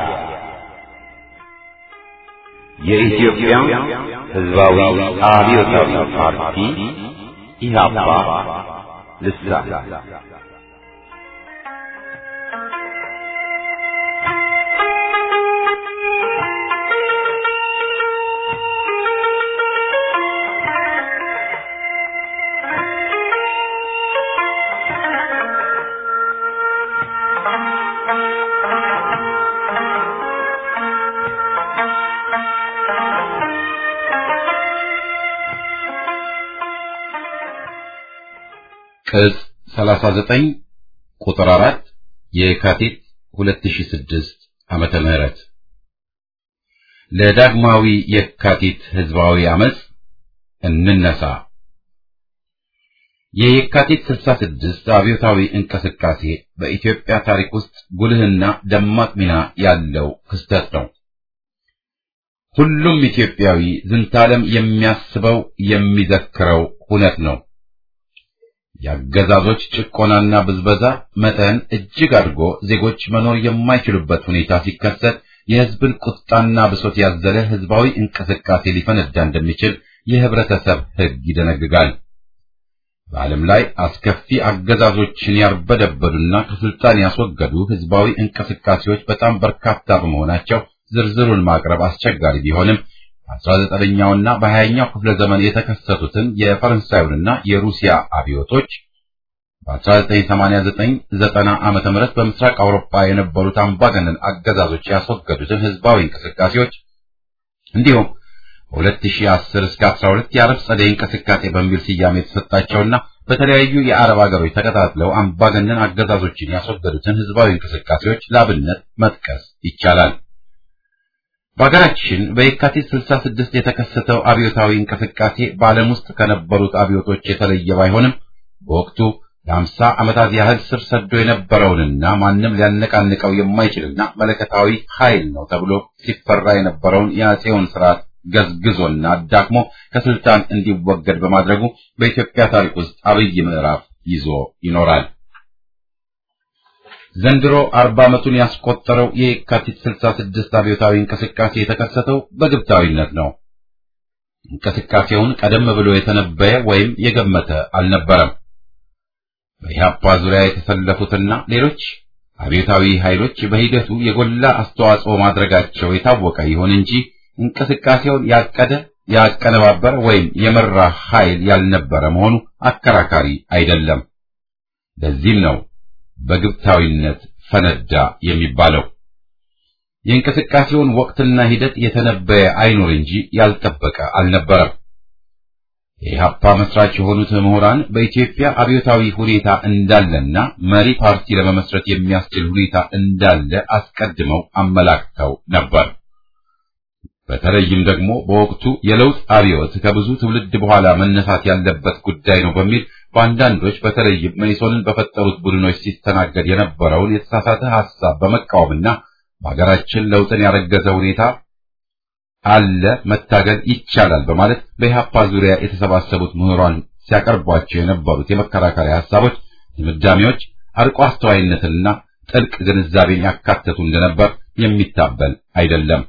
የኢትዮጵያ ሕዝባዊ አብዮታዊ ፓርቲ ኢህአፓ ልሳን ቅጽ 39 ቁጥር 4 የካቲት 2006 ዓመተ ምህረት ለዳግማዊ የካቲት ህዝባዊ አመጽ እንነሳ። የየካቲት 66 አብዮታዊ እንቅስቃሴ በኢትዮጵያ ታሪክ ውስጥ ጉልህና ደማቅ ሚና ያለው ክስተት ነው። ሁሉም ኢትዮጵያዊ ዝንታለም የሚያስበው የሚዘክረው እውነት ነው። የአገዛዞች ጭቆናና ብዝበዛ መጠን እጅግ አድጎ ዜጎች መኖር የማይችሉበት ሁኔታ ሲከሰት የሕዝብን ቁጣና ብሶት ያዘለ ሕዝባዊ እንቅስቃሴ ሊፈነዳ እንደሚችል የህብረተሰብ ሕግ ይደነግጋል። በዓለም ላይ አስከፊ አገዛዞችን ያርበደበዱና ከስልጣን ያስወገዱ ሕዝባዊ እንቅስቃሴዎች በጣም በርካታ በመሆናቸው ዝርዝሩን ማቅረብ አስቸጋሪ ቢሆንም በአስራ ዘጠነኛውና በሀያኛው ክፍለ ዘመን የተከሰቱትን የፈረንሳዩንና የሩሲያ አብዮቶች በ1989 90 ዓመተ ምህረት በምስራቅ አውሮፓ የነበሩት አምባገነን አገዛዞች ያስወገዱትን ህዝባዊ እንቅስቃሴዎች እንዲሁም በ2010 እስከ 12 የአረብ ጸደይ እንቅስቃሴ በሚል ስያሜ የተሰጣቸውና በተለያዩ የአረብ ሀገሮች ተቀጣጥለው አምባገነን አገዛዞችን ያስወገዱትን ህዝባዊ እንቅስቃሴዎች ላብነት መጥቀስ ይቻላል። በሀገራችን በየካቲት 66 የተከሰተው አብዮታዊ እንቅስቃሴ በዓለም ውስጥ ከነበሩት አብዮቶች የተለየ ባይሆንም በወቅቱ ለአምሳ ዓመታት ያህል ስር ሰዶ የነበረውንና ማንም ሊያነቃንቀው የማይችልና መለከታዊ ኃይል ነው ተብሎ ሲፈራ የነበረውን የአፄውን ስርዓት ገዝግዞና አዳክሞ ከስልጣን እንዲወገድ በማድረጉ በኢትዮጵያ ታሪክ ውስጥ አብይ ምዕራፍ ይዞ ይኖራል። ዘንድሮ አርባ ዓመቱን ያስቆጠረው የካቲት 66 አብዮታዊ እንቅስቃሴ የተከሰተው በግብታዊነት ነው። እንቅስቃሴውን ቀደም ብሎ የተነበየ ወይም የገመተ አልነበረም። በኢህአፓ ዙሪያ የተሰለፉትና ሌሎች አብዮታዊ ኃይሎች በሂደቱ የጎላ አስተዋጽኦ ማድረጋቸው የታወቀ ይሁን እንጂ እንቅስቃሴውን ያቀደ ያቀነባበረ ወይም የመራ ኃይል ያልነበረ መሆኑ አከራካሪ አይደለም። ለዚህም ነው በግብታዊነት ፈነዳ የሚባለው። የእንቅስቃሴውን ወቅትና ሂደት የተነበየ አይኖር እንጂ ያልጠበቀ አልነበረም። የኢህአፓ መስራች የሆኑት ምሁራን በኢትዮጵያ አብዮታዊ ሁኔታ እንዳለና መሪ ፓርቲ ለመመስረት የሚያስችል ሁኔታ እንዳለ አስቀድመው አመላክተው ነበር። በተለይም ደግሞ በወቅቱ የለውጥ አብዮት ከብዙ ትውልድ በኋላ መነሳት ያለበት ጉዳይ ነው በሚል በአንዳንዶች በተለይም መኢሶንን በፈጠሩት ቡድኖች ሲስተናገድ የነበረውን የተሳሳተ ሐሳብ በመቃወምና በሀገራችን ለውጥን ያረገዘ ሁኔታ አለ፣ መታገል ይቻላል በማለት በኢህአፓ ዙሪያ የተሰባሰቡት ምሁራን ሲያቀርቧቸው የነበሩት የመከራከሪያ ሐሳቦች፣ ድምዳሜዎች አርቆ አስተዋይነትንና ጥልቅ ግንዛቤን ያካተቱ እንደነበር የሚታበል አይደለም።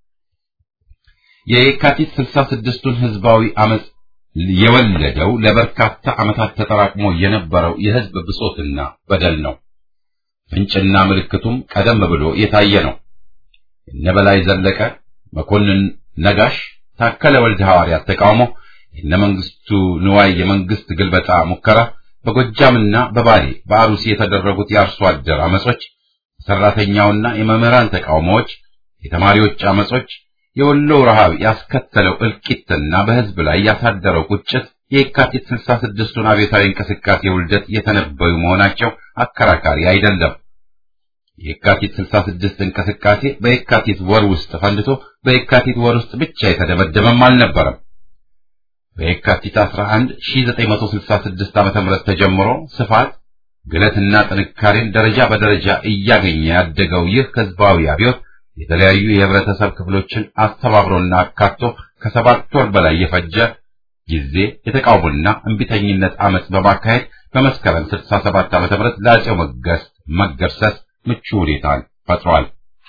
የየካቲት ስልሳ ስድስቱን ህዝባዊ አመፅ የወለደው ለበርካታ ዓመታት ተጠራቅሞ የነበረው የህዝብ ብሶትና በደል ነው። ፍንጭና ምልክቱም ቀደም ብሎ የታየ ነው። እነበላይ ዘለቀ፣ መኮንን ነጋሽ፣ ታከለ ወልደ ሐዋርያት ተቃውሞ፣ የነ መንግስቱ ንዋይ የመንግስት ግልበጣ ሙከራ፣ በጎጃምና በባሌ በአሩሲ የተደረጉት የአርሶ አደር አመጾች፣ የሰራተኛውና የመምህራን ተቃውሞዎች፣ የተማሪዎች አመጾች የወሎ ረሃብ ያስከተለው እልቂትና በህዝብ ላይ ያሳደረው ቁጭት የካቲት 66ቱን አብዮታዊ እንቅስቃሴ ውልደት የተነበዩ መሆናቸው አከራካሪ አይደለም። የካቲት 66 እንቅስቃሴ በየካቲት ወር ውስጥ ፈንድቶ በየካቲት ወር ውስጥ ብቻ የተደመደመም አልነበረም። በየካቲት 11 1966 ዓ.ም ተጀምሮ ስፋት ግለትና ጥንካሬን ደረጃ በደረጃ እያገኘ ያደገው ይህ ህዝባዊ አብዮት የተለያዩ የህብረተሰብ ክፍሎችን አስተባብሮና አካቶ ከሰባት ወር በላይ የፈጀ ጊዜ የተቃውሞና እንቢተኝነት አመፅ በማካሄድ በመስከረም 67 ዓ.ም ለአፄው መገስ መገርሰስ ምቹ ሁኔታን ፈጥሯል።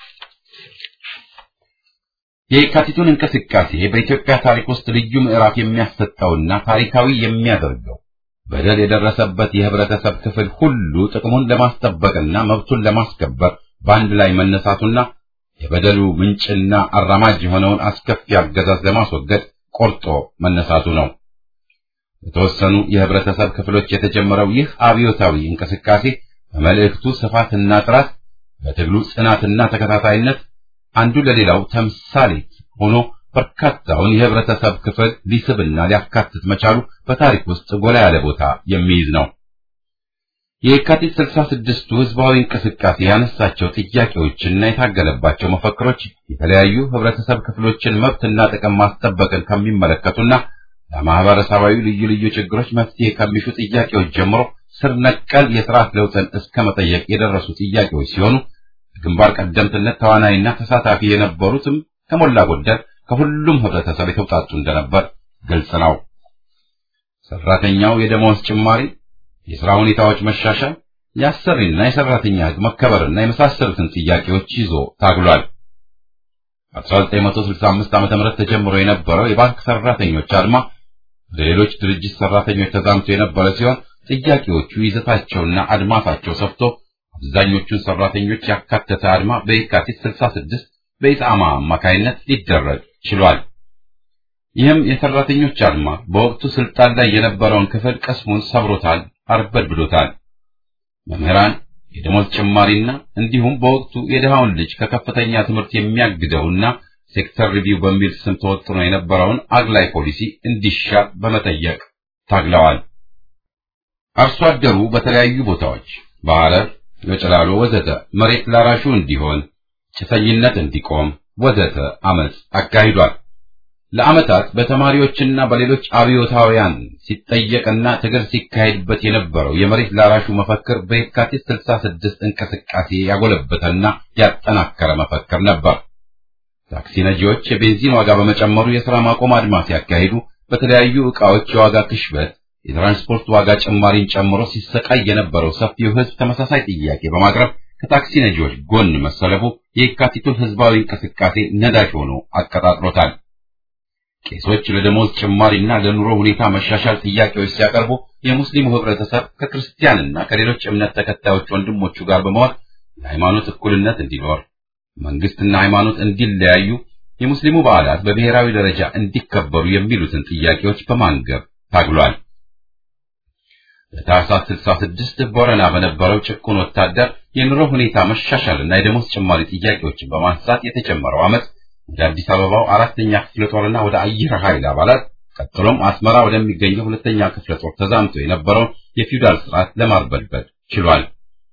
የካቲቱን እንቅስቃሴ በኢትዮጵያ ታሪክ ውስጥ ልዩ ምዕራፍ የሚያሰጠውና ታሪካዊ የሚያደርገው በደል የደረሰበት የህብረተሰብ ክፍል ሁሉ ጥቅሙን ለማስጠበቅና መብቱን ለማስከበር በአንድ ላይ መነሳቱና የበደሉ ምንጭና አራማጅ የሆነውን አስከፊ አገዛዝ ለማስወገድ ቆርጦ መነሳቱ ነው። የተወሰኑ የህብረተሰብ ክፍሎች የተጀመረው ይህ አብዮታዊ እንቅስቃሴ በመልእክቱ ስፋትና ጥራት፣ በትግሉ ጽናትና ተከታታይነት አንዱ ለሌላው ተምሳሌት ሆኖ በርካታውን የህብረተሰብ ክፍል ሊስብና ሊያካትት መቻሉ በታሪክ ውስጥ ጎላ ያለ ቦታ የሚይዝ ነው። የካቲት 66ቱ ህዝባዊ እንቅስቃሴ ያነሳቸው ጥያቄዎችና የታገለባቸው መፈክሮች የተለያዩ ህብረተሰብ ክፍሎችን መብትና ጥቅም ማስጠበቅን ከሚመለከቱና ለማህበረሰባዊ ልዩ ልዩ ችግሮች መፍትሄ ከሚሹ ጥያቄዎች ጀምሮ ስር ነቀል የስርዓት ለውጥን እስከ መጠየቅ የደረሱ ጥያቄዎች ሲሆኑ ግንባር ቀደምትነት ተዋናይና ተሳታፊ የነበሩትም ከሞላ ጎደል ከሁሉም ህብረተሰብ የተውጣጡ እንደነበር ግልጽ ነው። ሰራተኛው የደመወዝ ጭማሪ፣ የሥራ ሁኔታዎች መሻሻል፣ የአሰሪና የሰራተኛ ሕግ መከበርና የመሳሰሉትን ጥያቄዎች ይዞ ታግሏል። 1965 ዓ.ም ተጀምሮ የነበረው የባንክ ሰራተኞች አድማ ለሌሎች ድርጅት ሰራተኞች ተዛምቶ የነበረ ሲሆን ጥያቄዎቹ ይዘታቸውና አድማሳቸው ሰፍቶ አብዛኞቹን ሰራተኞች ያካተተ አድማ በየካቲት 66 በኢጣማ አማካይነት ሊደረግ ችሏል። ይህም የሰራተኞች አድማ በወቅቱ ስልጣን ላይ የነበረውን ክፍል ቀስሙን ሰብሮታል፣ አርበድብዶታል። መምህራን የደሞዝ ጭማሪና እንዲሁም በወቅቱ የድሃውን ልጅ ከከፍተኛ ትምህርት የሚያግደውና ሴክተር ሪቪው በሚል ስም ተወጥኖ የነበረውን አግላይ ፖሊሲ እንዲሻር በመጠየቅ ታግለዋል። አርሶ አደሩ በተለያዩ ቦታዎች በሐረር፣ በጭላሎ ወዘተ መሬት ላራሹ እንዲሆን፣ ጭሰኝነት እንዲቆም ወዘተ አመጽ አካሂዷል። ለዓመታት በተማሪዎችና በሌሎች አብዮታውያን ሲጠየቅና ትግል ሲካሄድበት የነበረው የመሬት ላራሹ መፈክር በየካቲት 66 እንቅስቃሴ ያጎለበተና ያጠናከረ መፈክር ነበር። ታክሲ ነጂዎች የቤንዚን ዋጋ በመጨመሩ የሥራ ማቆም አድማ ሲያካሂዱ በተለያዩ ዕቃዎች የዋጋ ክሽበት፣ የትራንስፖርት ዋጋ ጭማሪን ጨምሮ ሲሰቃይ የነበረው ሰፊው ሕዝብ ተመሳሳይ ጥያቄ በማቅረብ ከታክሲ ነጂዎች ጎን መሰለፉ የየካቲቱን ሕዝባዊ እንቅስቃሴ ነዳጅ ሆኖ አቀጣጥሎታል። ቄሶች ለደሞዝ ጭማሪና ለኑሮ ሁኔታ መሻሻል ጥያቄዎች ሲያቀርቡ የሙስሊሙ ህብረተሰብ ከክርስቲያንና ከሌሎች እምነት ተከታዮች ወንድሞቹ ጋር በመሆን የሃይማኖት እኩልነት እንዲኖር፣ መንግስትና ሃይማኖት እንዲለያዩ፣ የሙስሊሙ በዓላት በብሔራዊ ደረጃ እንዲከበሩ የሚሉትን ጥያቄዎች በማንገብ ታግሏል። በታህሳስ 66 ቦረና በነበረው ጭቁን ወታደር የኑሮ ሁኔታ መሻሻልና የደሞዝ ጭማሪ ጥያቄዎችን በማንሳት የተጀመረው ዓመት ወደ አዲስ አበባው አራተኛ ክፍለ ጦርና ወደ አየር ኃይል አባላት ቀጥሎም አስመራ ወደሚገኘው ሁለተኛ ክፍለ ጦር ተዛምቶ የነበረውን የፊውዳል ስርዓት ለማርበድበድ ችሏል።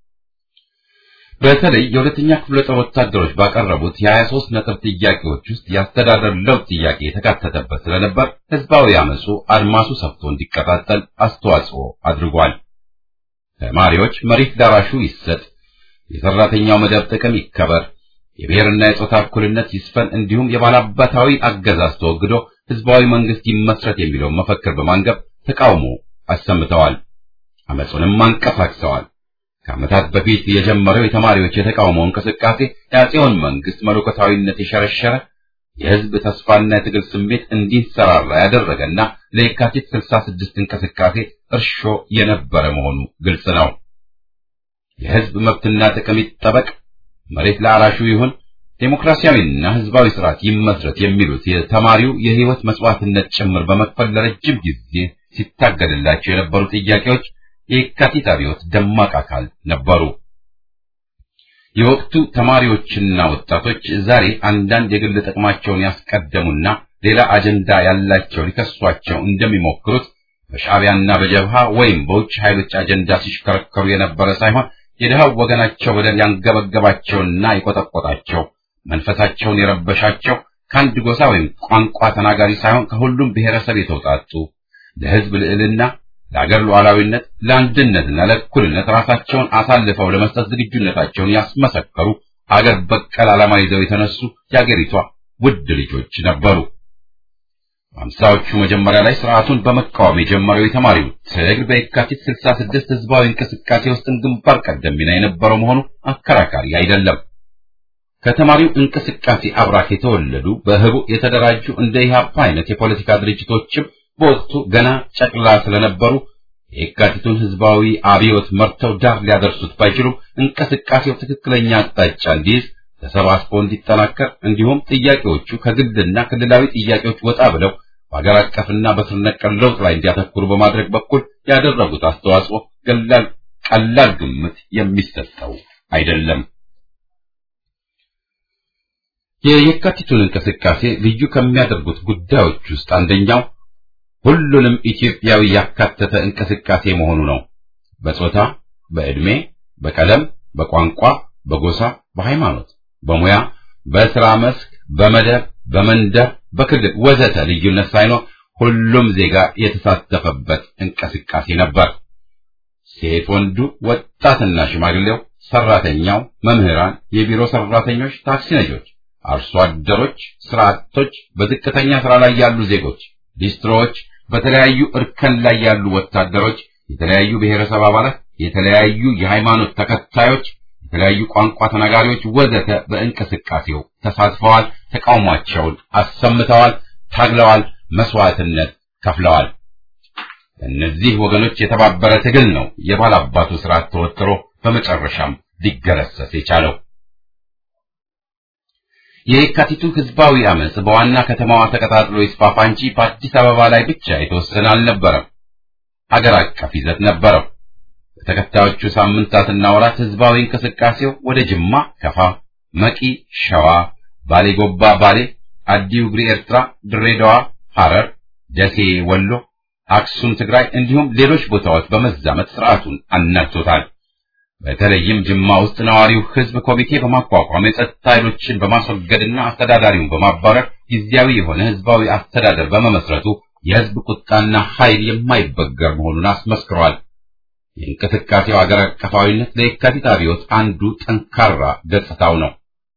በተለይ የሁለተኛ ክፍለ ጦር ወታደሮች ባቀረቡት የ23 ነጥብ ጥያቄዎች ውስጥ የአስተዳደር ለውጥ ጥያቄ የተካተተበት ስለነበር ህዝባዊ አመፁ አድማሱ ሰፍቶ እንዲቀጣጠል አስተዋጽኦ አድርጓል። ተማሪዎች መሬት ዳራሹ ይሰጥ፣ የሰራተኛው መደብ ጥቅም ይከበር የብሔርና የጾታ እኩልነት ይስፈን እንዲሁም የባላባታዊ አገዛዝ ተወግዶ ህዝባዊ መንግስት ይመስረት የሚለውን መፈክር በማንገብ ተቃውሞ አሰምተዋል። አመፁንም አንቀሳቅሰዋል። ከዓመታት በፊት የጀመረው የተማሪዎች የተቃውሞ እንቅስቃሴ የአፄውን መንግስት መለኮታዊነት የሸረሸረ የህዝብ ተስፋና የትግል ስሜት እንዲንሰራራ ያደረገና ለየካቲት 66 እንቅስቃሴ እርሾ የነበረ መሆኑ ግልጽ ነው። የህዝብ መብትና ጥቅም ይጠበቅ መሬት ለአራሹ ይሁን፣ ዴሞክራሲያዊና ህዝባዊ ስርዓት ይመስረት የሚሉት የተማሪው የህይወት መስዋዕትነት ጭምር በመክፈል ለረጅም ጊዜ ሲታገድላቸው የነበሩ ጥያቄዎች የካቲት አብዮት ደማቅ አካል ነበሩ። የወቅቱ ተማሪዎችና ወጣቶች ዛሬ አንዳንድ የግል ጥቅማቸውን ያስቀደሙና ሌላ አጀንዳ ያላቸው ሊከሷቸው እንደሚሞክሩት በሻዕቢያና በጀብሃ ወይም በውጭ ኃይሎች አጀንዳ ሲሽከረከሩ የነበረ ሳይሆን የድሃው ወገናቸው በደል ያንገበገባቸውና የቆጠቆጣቸው መንፈሳቸውን የረበሻቸው ከአንድ ጎሳ ወይም ቋንቋ ተናጋሪ ሳይሆን ከሁሉም ብሔረሰብ የተውጣጡ ለህዝብ ልዕልና፣ ለአገር ሉዓላዊነት፣ ለአንድነትና ለእኩልነት ራሳቸውን አሳልፈው ለመስጠት ዝግጁነታቸውን ያስመሰከሩ አገር በቀል ዓላማ ይዘው የተነሱ የአገሪቷ ውድ ልጆች ነበሩ። በአምሳዎቹ መጀመሪያ ላይ ስርዓቱን በመቃወም የጀመረው የተማሪው ትግል በየካቲት 66 ህዝባዊ እንቅስቃሴ ውስጥን ግንባር ቀደም ሚና የነበረው መሆኑ አከራካሪ አይደለም። ከተማሪው እንቅስቃሴ አብራክ የተወለዱ በህቡ የተደራጁ እንደ ኢህአፓ አይነት የፖለቲካ ድርጅቶችም በወቅቱ ገና ጨቅላ ስለነበሩ የካቲቱን ህዝባዊ አብዮት መርተው ዳር ሊያደርሱት ባይችሉም እንቅስቃሴው ትክክለኛ አቅጣጫ እንዲይዝ ተሰባስቦ እንዲጠናከር እንዲሁም ጥያቄዎቹ ከግልና ክልላዊ ጥያቄዎች ወጣ ብለው በሀገር አቀፍና በስር ነቀል ለውጥ ላይ እንዲያተኩሩ በማድረግ በኩል ያደረጉት አስተዋጽኦ ቀላል ቀላል ግምት የሚሰጠው አይደለም። የየካቲቱን እንቅስቃሴ ልዩ ከሚያደርጉት ጉዳዮች ውስጥ አንደኛው ሁሉንም ኢትዮጵያዊ ያካተተ እንቅስቃሴ መሆኑ ነው። በጾታ፣ በዕድሜ፣ በቀለም፣ በቋንቋ፣ በጎሳ፣ በሃይማኖት፣ በሙያ፣ በስራ መስክ፣ በመደብ፣ በመንደር፣ በክልል ወዘተ ልዩነት ሳይኖር ሁሉም ዜጋ የተሳተፈበት እንቅስቃሴ ነበር። ሴት ወንዱ፣ ወጣትና ሽማግሌው፣ ሰራተኛው፣ መምህራን፣ የቢሮ ሰራተኞች፣ ታክሲ ነጆች፣ አርሶ አደሮች፣ ስራ አጦች፣ በዝቅተኛ ስራ ላይ ያሉ ዜጎች፣ ሊስትሮዎች፣ በተለያዩ እርከን ላይ ያሉ ወታደሮች፣ የተለያዩ ብሔረሰብ አባላት፣ የተለያዩ የሃይማኖት ተከታዮች፣ የተለያዩ ቋንቋ ተናጋሪዎች ወዘተ በእንቅስቃሴው ተሳትፈዋል፣ ተቃውሟቸውን አሰምተዋል፣ ታግለዋል፣ መስዋዕትነት ከፍለዋል። እነዚህ ወገኖች የተባበረ ትግል ነው የባላባቱ ስርዓት ተወጥሮ በመጨረሻም ሊገረሰስ የቻለው። የየካቲቱ ህዝባዊ አመጽ በዋና ከተማዋ ተቀጣጥሎ ይስፋፋ እንጂ በአዲስ አበባ ላይ ብቻ የተወሰነ አልነበረም። አገር አቀፍ ይዘት ነበረው። በተከታዮቹ ሳምንታትና ወራት ህዝባዊ እንቅስቃሴው ወደ ጅማ፣ ከፋ፣ መቂ፣ ሸዋ፣ ባሌ ጎባ፣ ባሌ፣ አዲ ውግሪ፣ ኤርትራ፣ ድሬዳዋ፣ ሐረር፣ ደሴ፣ ወሎ፣ አክሱም፣ ትግራይ እንዲሁም ሌሎች ቦታዎች በመዛመት ስርዓቱን አናግቶታል። በተለይም ጅማ ውስጥ ነዋሪው ህዝብ ኮሚቴ በማቋቋም የጸጥታ ኃይሎችን በማስወገድና አስተዳዳሪውን በማባረር ጊዜያዊ የሆነ ህዝባዊ አስተዳደር በመመስረቱ የህዝብ ቁጣና ኃይል የማይበገር መሆኑን አስመስክሯል። የእንቅስቃሴው አገር አቀፋዊነት ለየካቲት አብዮት አንዱ ጠንካራ ገጽታው ነው።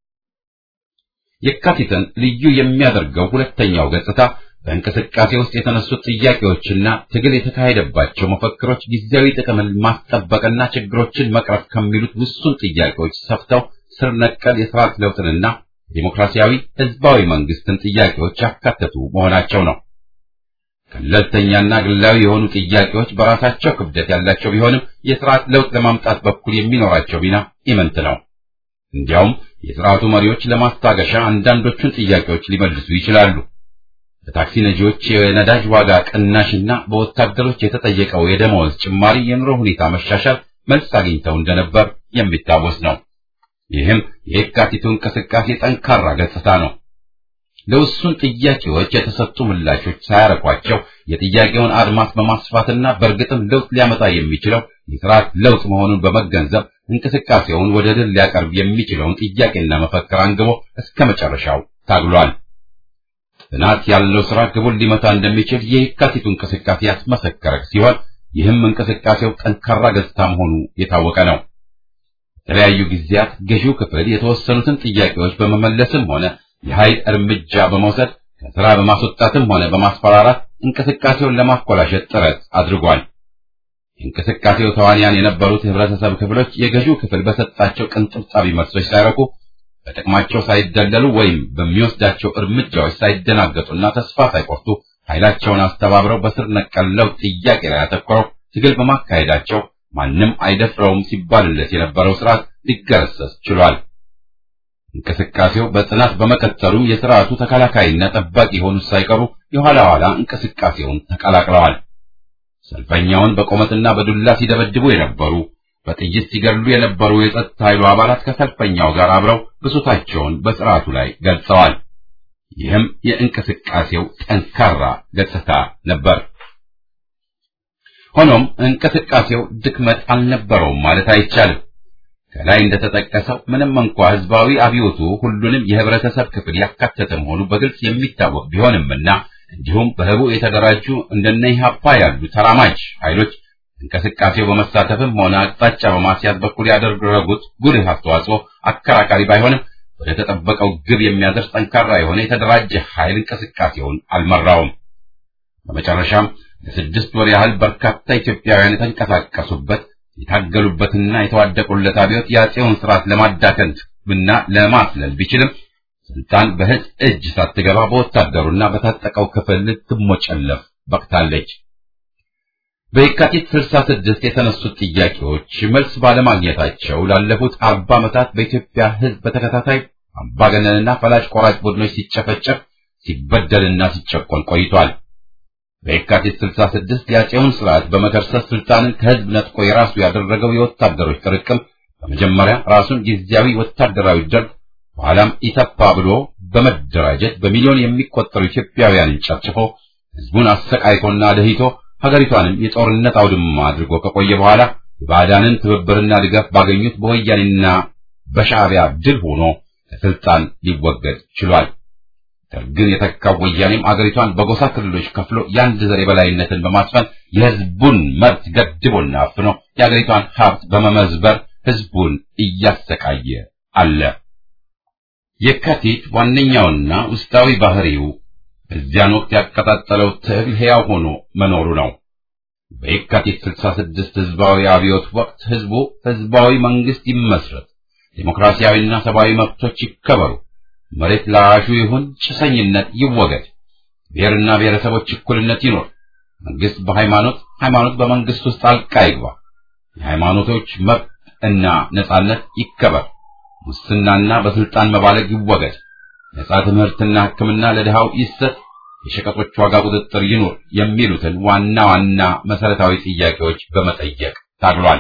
የካቲትን ልዩ የሚያደርገው ሁለተኛው ገጽታ በእንቅስቃሴ ውስጥ የተነሱት ጥያቄዎችና ትግል የተካሄደባቸው መፈክሮች ጊዜያዊ ጥቅምን ማስጠበቅና ችግሮችን መቅረፍ ከሚሉት ውሱን ጥያቄዎች ሰፍተው ስር ነቀል የስርዓት ለውጥንና ዲሞክራሲያዊ ህዝባዊ መንግስትን ጥያቄዎች ያካተቱ መሆናቸው ነው። ገለልተኛና ግላዊ የሆኑ ጥያቄዎች በራሳቸው ክብደት ያላቸው ቢሆንም የስርዓት ለውጥ ለማምጣት በኩል የሚኖራቸው ሚና ኢምንት ነው። እንዲያውም የስርዓቱ መሪዎች ለማስታገሻ አንዳንዶቹን ጥያቄዎች ሊመልሱ ይችላሉ። በታክሲ ነጂዎች የነዳጅ ዋጋ ቅናሽና በወታደሮች የተጠየቀው የደመወዝ ጭማሪ የኑሮ ሁኔታ መሻሻል መልስ አግኝተው እንደነበር የሚታወስ ነው። ይህም የየካቲቱ እንቅስቃሴ ጠንካራ ገጽታ ነው። ለውሱን ጥያቄዎች የተሰጡ ምላሾች ሳያረቋቸው የጥያቄውን አድማስ በማስፋትና በእርግጥም ለውጥ ሊያመጣ የሚችለው የስርዓት ለውጥ መሆኑን በመገንዘብ እንቅስቃሴውን ወደ ድል ሊያቀርብ የሚችለውን ጥያቄና መፈክር አንግቦ እስከ መጨረሻው ታግሏል። ጽናት ያለው ስራ ግቡን ሊመታ እንደሚችል የየካቲቱ እንቅስቃሴ ያስመሰከረ ሲሆን ይህም እንቅስቃሴው ጠንካራ ገጽታ መሆኑ የታወቀ ነው። የተለያዩ ጊዜያት ገዢው ክፍል የተወሰኑትን ጥያቄዎች በመመለስም ሆነ የኃይል እርምጃ በመውሰድ ከስራ በማስወጣትም ሆነ በማስፈራራት እንቅስቃሴውን ለማኮላሸት ጥረት አድርጓል። የእንቅስቃሴው ተዋንያን የነበሩት የህብረተሰብ ክፍሎች የገዢው ክፍል በሰጣቸው ቅንጥብጣቢ መልሶች ሳይረኩ በጥቅማቸው ሳይደለሉ ወይም በሚወስዳቸው እርምጃዎች ሳይደናገጡና ተስፋ ሳይቆርጡ ኃይላቸውን አስተባብረው በስር ነቀል ለውጥ ጥያቄ ላይ አተኮረው ትግል በማካሄዳቸው ማንም አይደፍረውም ሲባልለት የነበረው ስርዓት ሊገረሰስ ችሏል። እንቅስቃሴው በጽናት በመቀጠሉ የስርዓቱ ተከላካይና ጠባቂ የሆኑት ሳይቀሩ የኋላ ኋላ እንቅስቃሴውን ተቀላቅለዋል። ሰልፈኛውን በቆመጥና በዱላ ሲደበድቡ የነበሩ በጥይት ሲገድሉ የነበሩ የጸጥታ ኃይሉ አባላት ከሰልፈኛው ጋር አብረው ብሶታቸውን በስርዓቱ ላይ ገልጸዋል። ይህም የእንቅስቃሴው ጠንካራ ገጽታ ነበር። ሆኖም እንቅስቃሴው ድክመት አልነበረውም ማለት አይቻልም። ከላይ እንደተጠቀሰው ምንም እንኳ ህዝባዊ አብዮቱ ሁሉንም የህብረተሰብ ክፍል ያካተተ መሆኑ በግልጽ የሚታወቅ ቢሆንምና እንዲሁም በህቡ የተደራጁ እንደነ ኢህአፓ ያሉ ተራማጅ ኃይሎች እንቅስቃሴው በመሳተፍም ሆነ አቅጣጫ በማስያዝ በኩል ያደረጉት ጉልህ አስተዋጽኦ አከራካሪ ባይሆንም ወደ ተጠበቀው ግብ የሚያደርስ ጠንካራ የሆነ የተደራጀ ኃይል እንቅስቃሴውን አልመራውም። በመጨረሻም ለስድስት ወር ያህል በርካታ ኢትዮጵያውያን የተንቀሳቀሱበት የታገሉበትና የተዋደቁለት አብዮት የአፄውን ስርዓት ለማዳከም እና ለማስለል ቢችልም ስልጣን በህዝብ እጅ ሳትገባ በወታደሩና በታጠቀው ክፍል ልትሞጨለፍ በቅታለች። በየካቲት 66 የተነሱት ጥያቄዎች መልስ ባለማግኘታቸው ላለፉት አርባ ዓመታት በኢትዮጵያ ህዝብ በተከታታይ አምባገነንና ፈላጭ ቆራጭ ቡድኖች ሲጨፈጨፍ ሲበደልና ሲጨቆን ቆይቷል። በየካቲት 66 የአፄውን ስርዓት በመከርሰስ ስልጣንን ከህዝብ ነጥቆ የራሱ ያደረገው የወታደሮች ጥርቅም በመጀመሪያ ራሱን ጊዜያዊ ወታደራዊ ደርግ በኋላም ኢተፓ ብሎ በመደራጀት በሚሊዮን የሚቆጠሩ ኢትዮጵያውያንን ጨፍጭፎ ህዝቡን አሰቃይቶና ደህይቶ ሀገሪቷንም የጦርነት አውድማ አድርጎ ከቆየ በኋላ የባዕዳንን ትብብርና ድጋፍ ባገኙት በወያኔና በሻዕቢያ ድል ሆኖ ከስልጣን ሊወገድ ችሏል። ደርግን የተካው ወያኔም አገሪቷን በጎሳ ክልሎች ከፍሎ የአንድ ዘር የበላይነትን በማስፈን የህዝቡን መብት ገድቦና አፍኖ የአገሪቷን ሀብት በመመዝበር ህዝቡን እያሰቃየ አለ። የካቲት ዋነኛውና ውስጣዊ ባህሪው በዚያን ወቅት ያቀጣጠለው ትግል ሕያው ሆኖ መኖሩ ነው። በየካቲት 66 ህዝባዊ አብዮት ወቅት ህዝቡ ህዝባዊ መንግስት ይመስረት፣ ዴሞክራሲያዊና ሰብአዊ መብቶች ይከበሩ፣ መሬት ላራሹ ይሁን፣ ጭሰኝነት ይወገድ፣ ብሔርና ብሔረሰቦች እኩልነት ይኖር፣ መንግስት በሃይማኖት ሃይማኖት በመንግስት ውስጥ ጣልቃ ይግባ፣ የሃይማኖቶች መብት እና ነጻነት ይከበር፣ ሙስናና በስልጣን መባለግ ይወገድ፣ ነጻ ትምህርትና ሕክምና ለድሃው ይሰጥ፣ የሸቀጦች ዋጋ ቁጥጥር ይኑር የሚሉትን ዋና ዋና መሰረታዊ ጥያቄዎች በመጠየቅ ታግሏል።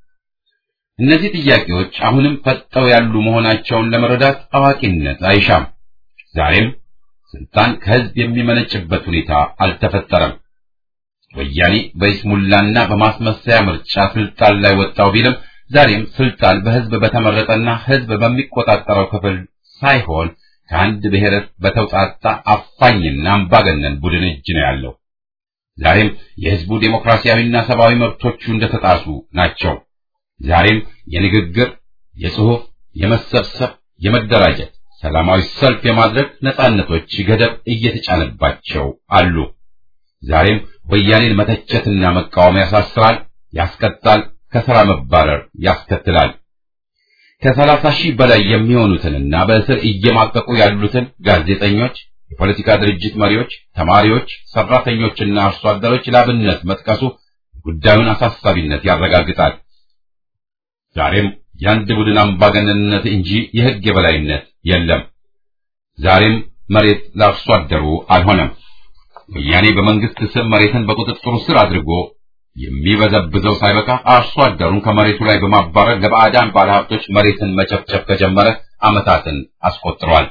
እነዚህ ጥያቄዎች አሁንም ፈጠው ያሉ መሆናቸውን ለመረዳት አዋቂነት አይሻም። ዛሬም ስልጣን ከህዝብ የሚመነጭበት ሁኔታ አልተፈጠረም። ወያኔ በይስሙላና በማስመሰያ ምርጫ ስልጣን ላይ ወጣው ቢልም ዛሬም ስልጣን በህዝብ በተመረጠና ህዝብ በሚቆጣጠረው ክፍል ሳይሆን ከአንድ ብሔር በተውጣጣ አፋኝና አምባገነን ቡድን እጅ ነው ያለው። ዛሬም የህዝቡ ዴሞክራሲያዊና ሰብአዊ መብቶቹ እንደተጣሱ ናቸው። ዛሬም የንግግር፣ የጽሑፍ፣ የመሰብሰብ፣ የመደራጀት፣ ሰላማዊ ሰልፍ የማድረግ ነጻነቶች ገደብ እየተጫነባቸው አሉ። ዛሬም ወያኔን መተቸትና መቃወም ያሳስራል፣ ያስቀጣል፣ ከሥራ መባረር ያስከትላል። ከሰላሳ ሺህ በላይ የሚሆኑትንና በእስር እየማቀቁ ያሉትን ጋዜጠኞች፣ የፖለቲካ ድርጅት መሪዎች፣ ተማሪዎች፣ ሰራተኞችና አርሶ አደሮች ላብነት መጥቀሱ ጉዳዩን አሳሳቢነት ያረጋግጣል። ዛሬም የአንድ ቡድን አምባገነንነት እንጂ የሕግ የበላይነት የለም። ዛሬም መሬት ለአርሶ አደሩ አልሆነም። ወያኔ በመንግስት ስም መሬትን በቁጥጥሩ ስር አድርጎ የሚበዘብዘው ሳይበቃ አርሶ አደሩን ከመሬቱ ላይ በማባረር ለባዕዳን ባለሀብቶች መሬትን መጨፍጨፍ ከጀመረ ዓመታትን አስቆጥሯል።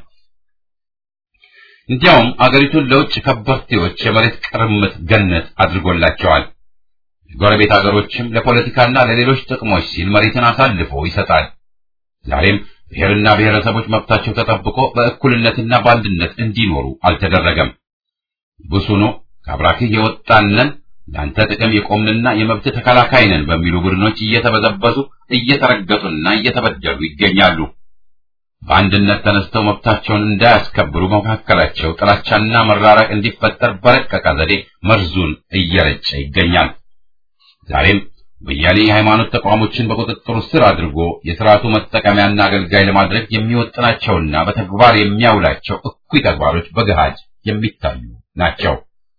እንዲያውም አገሪቱን ለውጭ ከበርቴዎች የመሬት ቅርምት ገነት አድርጎላቸዋል። የጎረቤት አገሮችም ለፖለቲካና ለሌሎች ጥቅሞች ሲል መሬትን አሳልፎ ይሰጣል። ዛሬም ብሔርና ብሔረሰቦች መብታቸው ተጠብቆ በእኩልነትና በአንድነት እንዲኖሩ አልተደረገም። ብሱኖ ከአብራክህ የወጣነን ለአንተ ጥቅም የቆምንና የመብት ተከላካይ ነን በሚሉ ቡድኖች እየተበዘበዙ እየተረገጡና እየተበደሉ ይገኛሉ። በአንድነት ተነስተው መብታቸውን እንዳያስከብሩ በመካከላቸው ጥላቻና መራራቅ እንዲፈጠር በረቀቀ ዘዴ መርዙን እየረጨ ይገኛል። ዛሬም ወያኔ የሃይማኖት ተቋሞችን በቁጥጥሩ ስር አድርጎ የሥርዓቱ መጠቀሚያና አገልጋይ ለማድረግ የሚወጥናቸውና በተግባር የሚያውላቸው እኩይ ተግባሮች በገሃድ የሚታዩ ናቸው።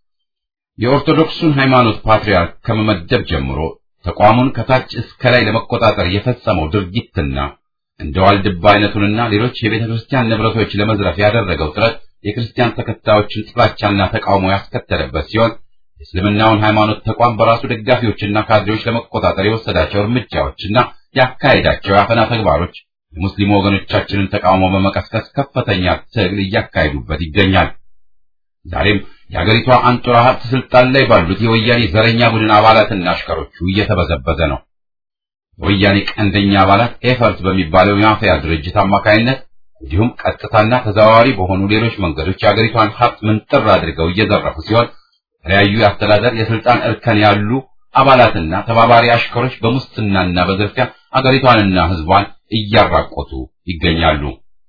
የኦርቶዶክሱን ሃይማኖት ፓትርያርክ ከመመደብ ጀምሮ ተቋሙን ከታች እስከ ላይ ለመቆጣጠር የፈጸመው ድርጊትና እንደ ዋልድባ አይነቱንና ሌሎች የቤተ ክርስቲያን ንብረቶች ለመዝረፍ ያደረገው ጥረት የክርስቲያን ተከታዮችን ጥላቻና ተቃውሞ ያስከተለበት ሲሆን የእስልምናውን ሃይማኖት ተቋም በራሱ ደጋፊዎችና ካድሬዎች ለመቆጣጠር የወሰዳቸው እርምጃዎችና ያካሄዳቸው የአፈና ተግባሮች የሙስሊም ወገኖቻችንን ተቃውሞ በመቀስቀስ ከፍተኛ ትግል እያካሄዱበት ይገኛል። ዛሬም የአገሪቷ አንጡራ ሀብት ስልጣን ላይ ባሉት የወያኔ ዘረኛ ቡድን አባላትና አሽከሮቹ እየተበዘበዘ ነው። የወያኔ ቀንደኛ አባላት ኤፈርት በሚባለው የማፊያ ድርጅት አማካይነት እንዲሁም ቀጥታና ተዘዋዋሪ በሆኑ ሌሎች መንገዶች የአገሪቷን ሀብት ምንጥር አድርገው እየዘረፉ ሲሆን የተለያዩ የአስተዳደር የስልጣን እርከን ያሉ አባላትና ተባባሪ አሽከሮች በሙስናና በዝርፊያ አገሪቷንና ሕዝቧን እያራቆቱ ይገኛሉ።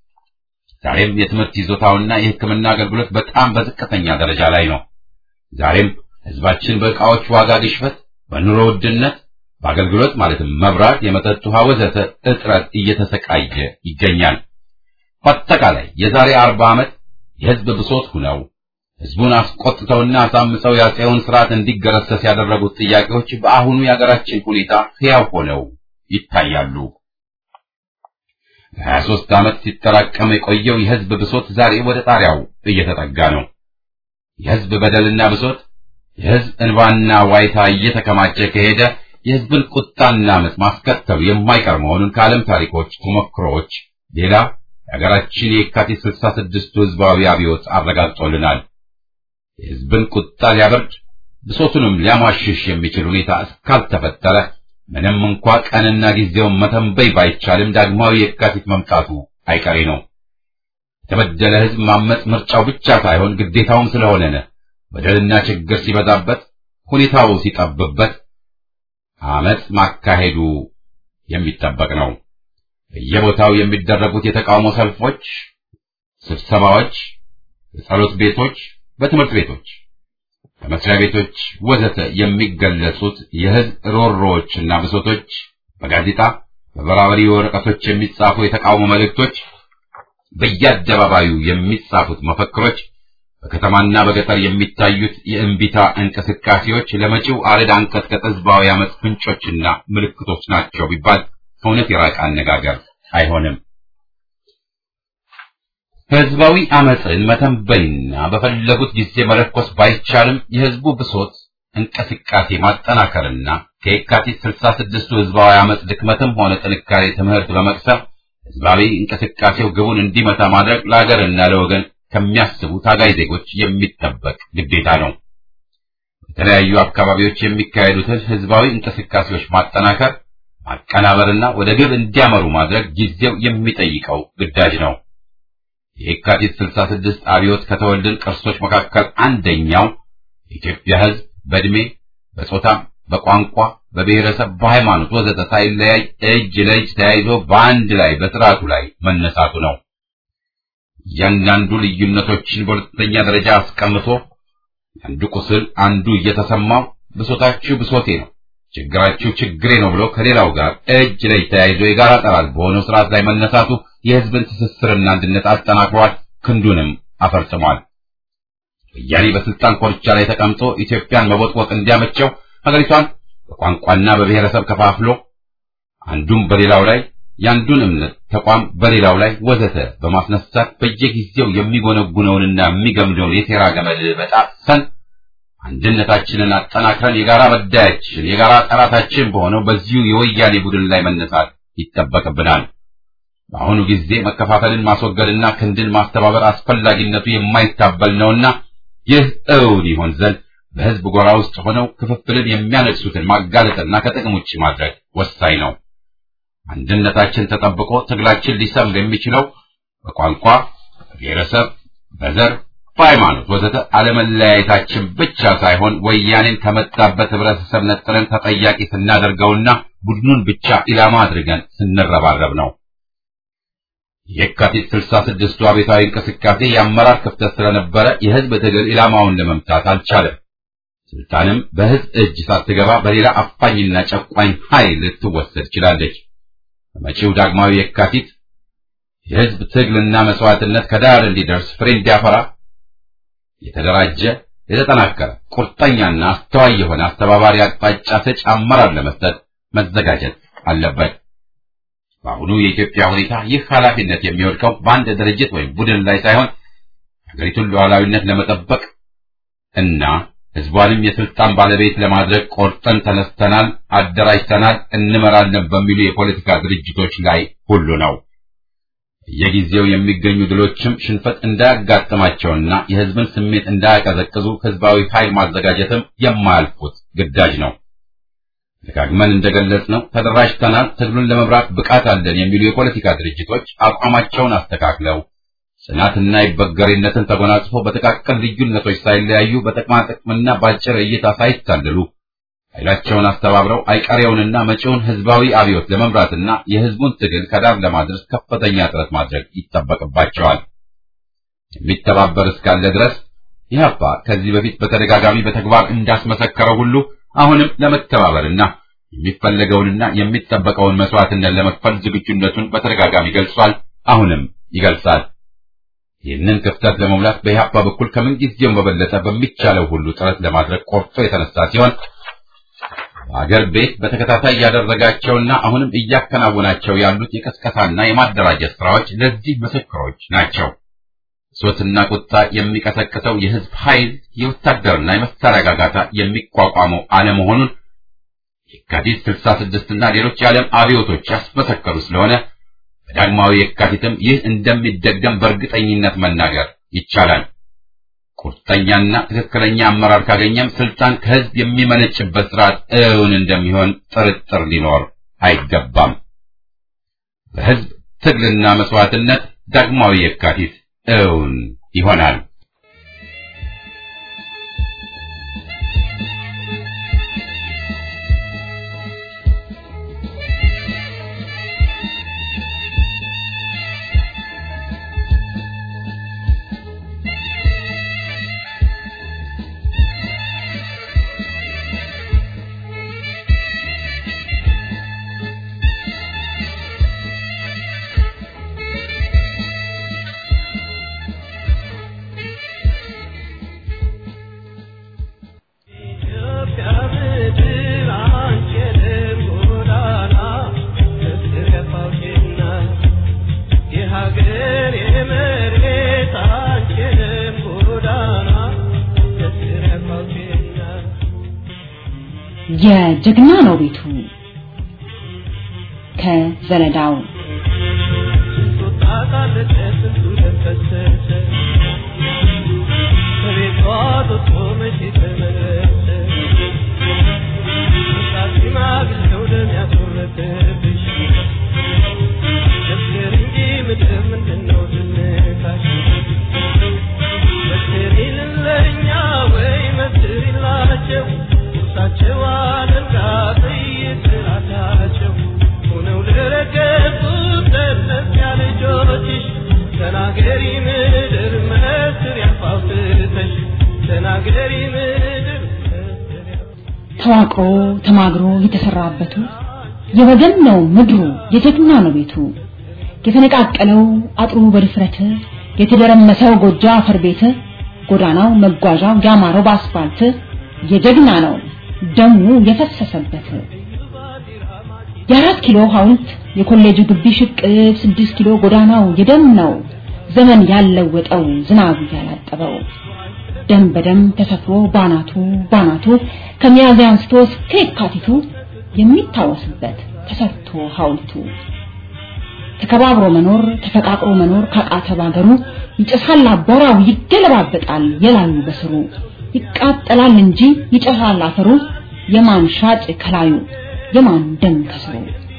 ዛሬም የትምህርት ይዞታውና የሕክምና አገልግሎት በጣም በዝቅተኛ ደረጃ ላይ ነው። ዛሬም ሕዝባችን በዕቃዎች ዋጋ ግሽበት፣ በኑሮ ውድነት፣ በአገልግሎት ማለትም መብራት፣ የመጠጥ ውሃ ወዘተ እጥረት እየተሰቃየ ይገኛል። በአጠቃላይ የዛሬ አርባ ዓመት የሕዝብ ብሶት ሁነው ሕዝቡን አስቆጥተውና አሳምፀው የአፄውን ስርዓት እንዲገረሰስ ያደረጉት ጥያቄዎች በአሁኑ የአገራችን ሁኔታ ሕያው ሆነው ይታያሉ። ለሀያ ሦስት ዓመት ሲጠራቀም የቆየው የሕዝብ ብሶት ዛሬ ወደ ጣሪያው እየተጠጋ ነው። የሕዝብ በደልና ብሶት፣ የሕዝብ እንባና ዋይታ እየተከማቸ ከሄደ የሕዝብን ቁጣና ዓመፅ ማስከተሉ የማይቀር መሆኑን ከዓለም ታሪኮች ተሞክሮዎች ሌላ የሀገራችን የካቲት ስልሳ ስድስቱ ሕዝባዊ አብዮት አረጋግጦልናል። የሕዝብን ቁጣ ሊያበርድ ብሶቱንም ሊያሟሽሽ የሚችል ሁኔታ እስካልተፈጠረ ምንም እንኳ ቀንና ጊዜውን መተንበይ ባይቻልም ዳግማዊ የካቲት መምጣቱ አይቀሬ ነው። የተበደለ ሕዝብ ማመፅ ምርጫው ብቻ ሳይሆን ግዴታውም ስለሆነ በደልና ችግር ሲበዛበት፣ ሁኔታው ሲጠብበት አመፅ ማካሄዱ የሚጠበቅ ነው። በየቦታው የሚደረጉት የተቃውሞ ሰልፎች፣ ስብሰባዎች፣ በጸሎት ቤቶች፣ በትምህርት ቤቶች፣ በመስሪያ ቤቶች ወዘተ የሚገለጹት የህዝብ ሮሮዎችና ብሶቶች በጋዜጣ በበራበሪ ወረቀቶች የሚጻፉ የተቃውሞ መልእክቶች፣ በየአደባባዩ የሚጻፉት መፈክሮች፣ በከተማና በገጠር የሚታዩት የእንቢታ እንቅስቃሴዎች ለመጪው አረድ አንቀጥቀጥ ህዝባዊ አመፅ ፍንጮችና ምልክቶች ናቸው ቢባል ከእውነት የራቀ አነጋገር አይሆንም። ህዝባዊ አመፅን መተንበይና በፈለጉት ጊዜ መለኮስ ባይቻልም የህዝቡ ብሶት እንቅስቃሴ ማጠናከርና ከየካቲት ስልሳ ስድስቱ ህዝባዊ አመፅ ድክመትም ሆነ ጥንካሬ ትምህርት በመቅሰም ህዝባዊ እንቅስቃሴው ግቡን እንዲመታ ማድረግ ለሀገርና ለወገን ከሚያስቡ ታጋይ ዜጎች የሚጠበቅ ግዴታ ነው። በተለያዩ አካባቢዎች የሚካሄዱትን ህዝባዊ እንቅስቃሴዎች ማጠናከር፣ ማቀናበርና ወደ ግብ እንዲያመሩ ማድረግ ጊዜው የሚጠይቀው ግዳጅ ነው። የካቲት 66 አብዮት ከተወልድን ቅርሶች መካከል አንደኛው የኢትዮጵያ ህዝብ በእድሜ፣ በጾታ፣ በቋንቋ፣ በብሔረሰብ፣ በሃይማኖት ወዘተ ሳይለያይ እጅ ለእጅ ተያይዞ በአንድ ላይ በስርዓቱ ላይ መነሳቱ ነው። እያንዳንዱ ልዩነቶችን በሁለተኛ ደረጃ አስቀምጦ አንዱ ቁስል አንዱ እየተሰማው ብሶታችሁ ብሶቴ ነው፣ ችግራችሁ ችግሬ ነው ብሎ ከሌላው ጋር እጅ ለእጅ ተያይዞ የጋራ ጠላት በሆነው ስርዓት ላይ መነሳቱ የህዝብን ትስስርና አንድነት አጠናክሯል፣ ክንዱንም አፈርጥሟል። ወያኔ በስልጣን ኮርቻ ላይ ተቀምጦ ኢትዮጵያን መቦጥቦጥ እንዲያመቸው ሀገሪቷን በቋንቋና በብሔረሰብ ከፋፍሎ አንዱም በሌላው ላይ የአንዱን እምነት ተቋም በሌላው ላይ ወዘተ በማስነሳት በየጊዜው የሚጎነጉነውንና የሚገምደውን የሴራ ገመድ በጣሰን አንድነታችንን አጠናክረን የጋራ መዳያችን የጋራ ጠላታችን በሆነው በዚሁ የወያኔ ቡድን ላይ መነሳት ይጠበቅብናል። በአሁኑ ጊዜ መከፋፈልን ማስወገድና ክንድን ማስተባበር አስፈላጊነቱ የማይታበል ነውና ይህ እውን ይሆን ዘንድ በህዝብ ጎራ ውስጥ ሆነው ክፍፍልን የሚያነግሱትን ማጋለጥና ከጥቅም ውጭ ማድረግ ወሳኝ ነው። አንድነታችን ተጠብቆ ትግላችን ሊሰምር የሚችለው በቋንቋ፣ በብሔረሰብ፣ በዘር፣ በሃይማኖት ወዘተ አለመለያየታችን ብቻ ሳይሆን ወያኔን ከመጣበት ህብረተሰብ ነጥለን ተጠያቂ ስናደርገውና ቡድኑን ብቻ ኢላማ አድርገን ስንረባረብ ነው። የካቲት 66ቱ አቤታዊ እንቅስቃሴ የአመራር ክፍተት ስለነበረ የህዝብ ትግል ኢላማውን ለመምታት አልቻለም። ስልጣንም በህዝብ እጅ ሳትገባ በሌላ አፋኝና ጨቋኝ ኃይል ልትወሰድ ችላለች። በመጪው ዳግማዊ የካቲት የህዝብ ትግልና መስዋዕትነት ከዳር እንዲደርስ ፍሬ እንዲያፈራ የተደራጀ የተጠናከረ ቁርጠኛና አስተዋይ የሆነ አስተባባሪ አቅጣጫ ሰጪ አመራር ለመስጠት መዘጋጀት አለበት። በአሁኑ የኢትዮጵያ ሁኔታ ይህ ኃላፊነት የሚወድቀው በአንድ ድርጅት ወይም ቡድን ላይ ሳይሆን ሀገሪቱን ሉዓላዊነት ለመጠበቅ እና ህዝቧንም የስልጣን ባለቤት ለማድረግ ቆርጠን ተነስተናል፣ አደራጅተናል፣ እንመራለን በሚሉ የፖለቲካ ድርጅቶች ላይ ሁሉ ነው። በየጊዜው የሚገኙ ድሎችም ሽንፈት እንዳያጋጥማቸውና የህዝብን ስሜት እንዳያቀዘቅዙ ህዝባዊ ኃይል ማዘጋጀትም የማያልፉት ግዳጅ ነው። ደጋግመን እንደገለጽነው ተደራጅተናል፣ ትግሉን ለመምራት ብቃት አለን የሚሉ የፖለቲካ ድርጅቶች አቋማቸውን አስተካክለው ጽናትና ይበገሬነትን ተጎናጽፎ በጥቃቅን ልዩነቶች ሳይለያዩ በጥቅማ ጥቅምና በአጭር እይታ ሳይታለሉ ኃይላቸውን አስተባብረው አይቀሬውንና መጪውን ህዝባዊ አብዮት ለመምራትና የህዝቡን ትግል ከዳር ለማድረስ ከፍተኛ ጥረት ማድረግ ይጠበቅባቸዋል። የሚተባበር እስካለ ድረስ ኢህአፓ ከዚህ በፊት በተደጋጋሚ በተግባር እንዳስመሰከረው ሁሉ አሁንም ለመተባበርና የሚፈለገውንና የሚጠበቀውን መስዋዕትነት ለመክፈል ዝግጁነቱን በተደጋጋሚ ገልጿል። አሁንም ይገልጻል። ይህንን ክፍተት ለመሙላት በኢህአፓ በኩል ከምን ጊዜውም በበለጠ በሚቻለው ሁሉ ጥረት ለማድረግ ቆርጦ የተነሳ ሲሆን በአገር ቤት በተከታታይ ያደረጋቸውና አሁንም እያከናወናቸው ያሉት የቀስቀሳና የማደራጀት ስራዎች ለዚህ ምስክሮች ናቸው። ሶትና ቁጣ የሚቀሰቅሰው የህዝብ ኃይል የወታደርና የመሳሪያ ጋጋታ የሚቋቋመው አለመሆኑን የካቲት 66 እና ሌሎች የዓለም አብዮቶች ያስመሰከሩ ስለሆነ በዳግማዊ የካቲትም ይህ እንደሚደገም በእርግጠኝነት መናገር ይቻላል። ቁርጠኛና ትክክለኛ አመራር ካገኘም ስልጣን ከህዝብ የሚመነጭበት ስርዓት እውን እንደሚሆን ጥርጥር ሊኖር አይገባም። በህዝብ ትግልና መስዋዕትነት ዳግማዊ የካቲት እውን ይሆናል። የጀግና ነው ቤቱ ከዘለዳው ተናገሪ ምድር መስር ያፋውትተሽ ተናገሪ ምድር ተዋቅሮ ተማግሮ የተሰራበቱ የወገን ነው ምድሩ የጀግና ነው ቤቱ የተነቃቀለው አጥሩ በድፍረት የተደረመሰው ጎጆ አፈር ቤት ጎዳናው መጓዣው ያማረው በአስፋልት የጀግና ነው ደሙ የፈሰሰበት የአራት ኪሎ ሐውልት የኮሌጁ ግቢ ሽቅብ ስድስት ኪሎ ጎዳናው የደም ነው ዘመን ያለወጠው ዝናቡ ያላጠበው ደም በደም ተሰፍሮ ባናቱ ባናቱ ከሚያዝያ አንስቶ እስከ የካቲቱ የሚታወስበት ተሰርቶ ሐውልቱ ተከባብሮ መኖር ተፈቃቅሮ መኖር ካቃተ ባገሩ ይጨሳል አቧራው ይገለባበጣል የላዩ በስሩ ይቃጠላል እንጂ ይጨሳል አፈሩ የማን ሻጭ ከላዩ የማን ደም ከስሩ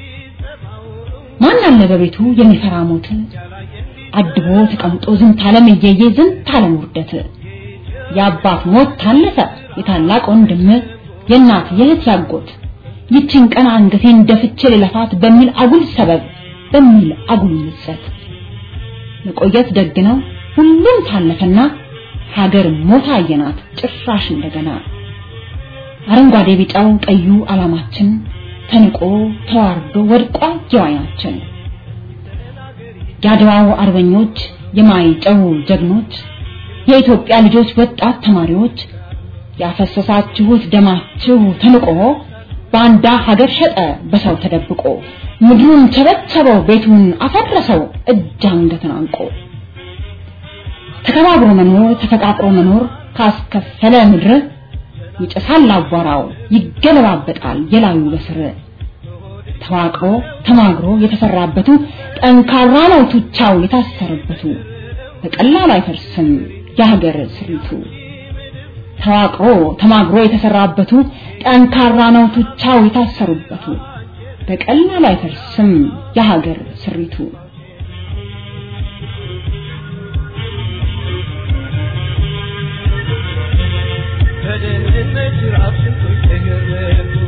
ማን አለ በቤቱ የሚፈራ ሞት አድቦ ተቀምጦ ዝንት ዓለም እየየ ዝንት ዓለም ውርደት የአባት ሞት ታለፈ የታላቅ ወንድም የእናት የእህት ያጎት ይችን ቀን አንገቴን ደፍቼ ልለፋት በሚል አጉል ሰበብ በሚል አጉል ምጸት መቆየት ደግ ነው ሁሉም ታለፈና ሀገር ሞታ አየናት ጭራሽ እንደገና አረንጓዴ ቢጫው ቀዩ ዓላማችን ተንቆ ተዋርዶ ወድቋል ጀዋያችን የአድዋው አርበኞች የማይጨው ጀግኖች የኢትዮጵያ ልጆች ወጣት ተማሪዎች ያፈሰሳችሁት ደማችሁ ተንቆ ባንዳ ሀገር ሸጠ በሰው ተደብቆ ምድሩን ቸበቸበው ቤቱን አፈረሰው እጅ አንገትን አንቆ ተከባብሮ መኖር ተፈቃቅሮ መኖር ካስከፈለ ምድር ይጨሳል አቧራው ይገለባበጣል የላዩ በስር ተዋቅሮ ተማግሮ የተሰራበቱ ጠንካራ ነው ቱቻው የታሰረበቱ በቀላሉ አይፈርስም የሀገር ስሪቱ ተዋቅሮ ተማግሮ የተሰራበቱ ጠንካራ ነው ቱቻው የታሰሩበቱ በቀላሉ አይፈርስም የሀገር ስሪቱ በደህንነት ራብ ስንቶች ተገረፉ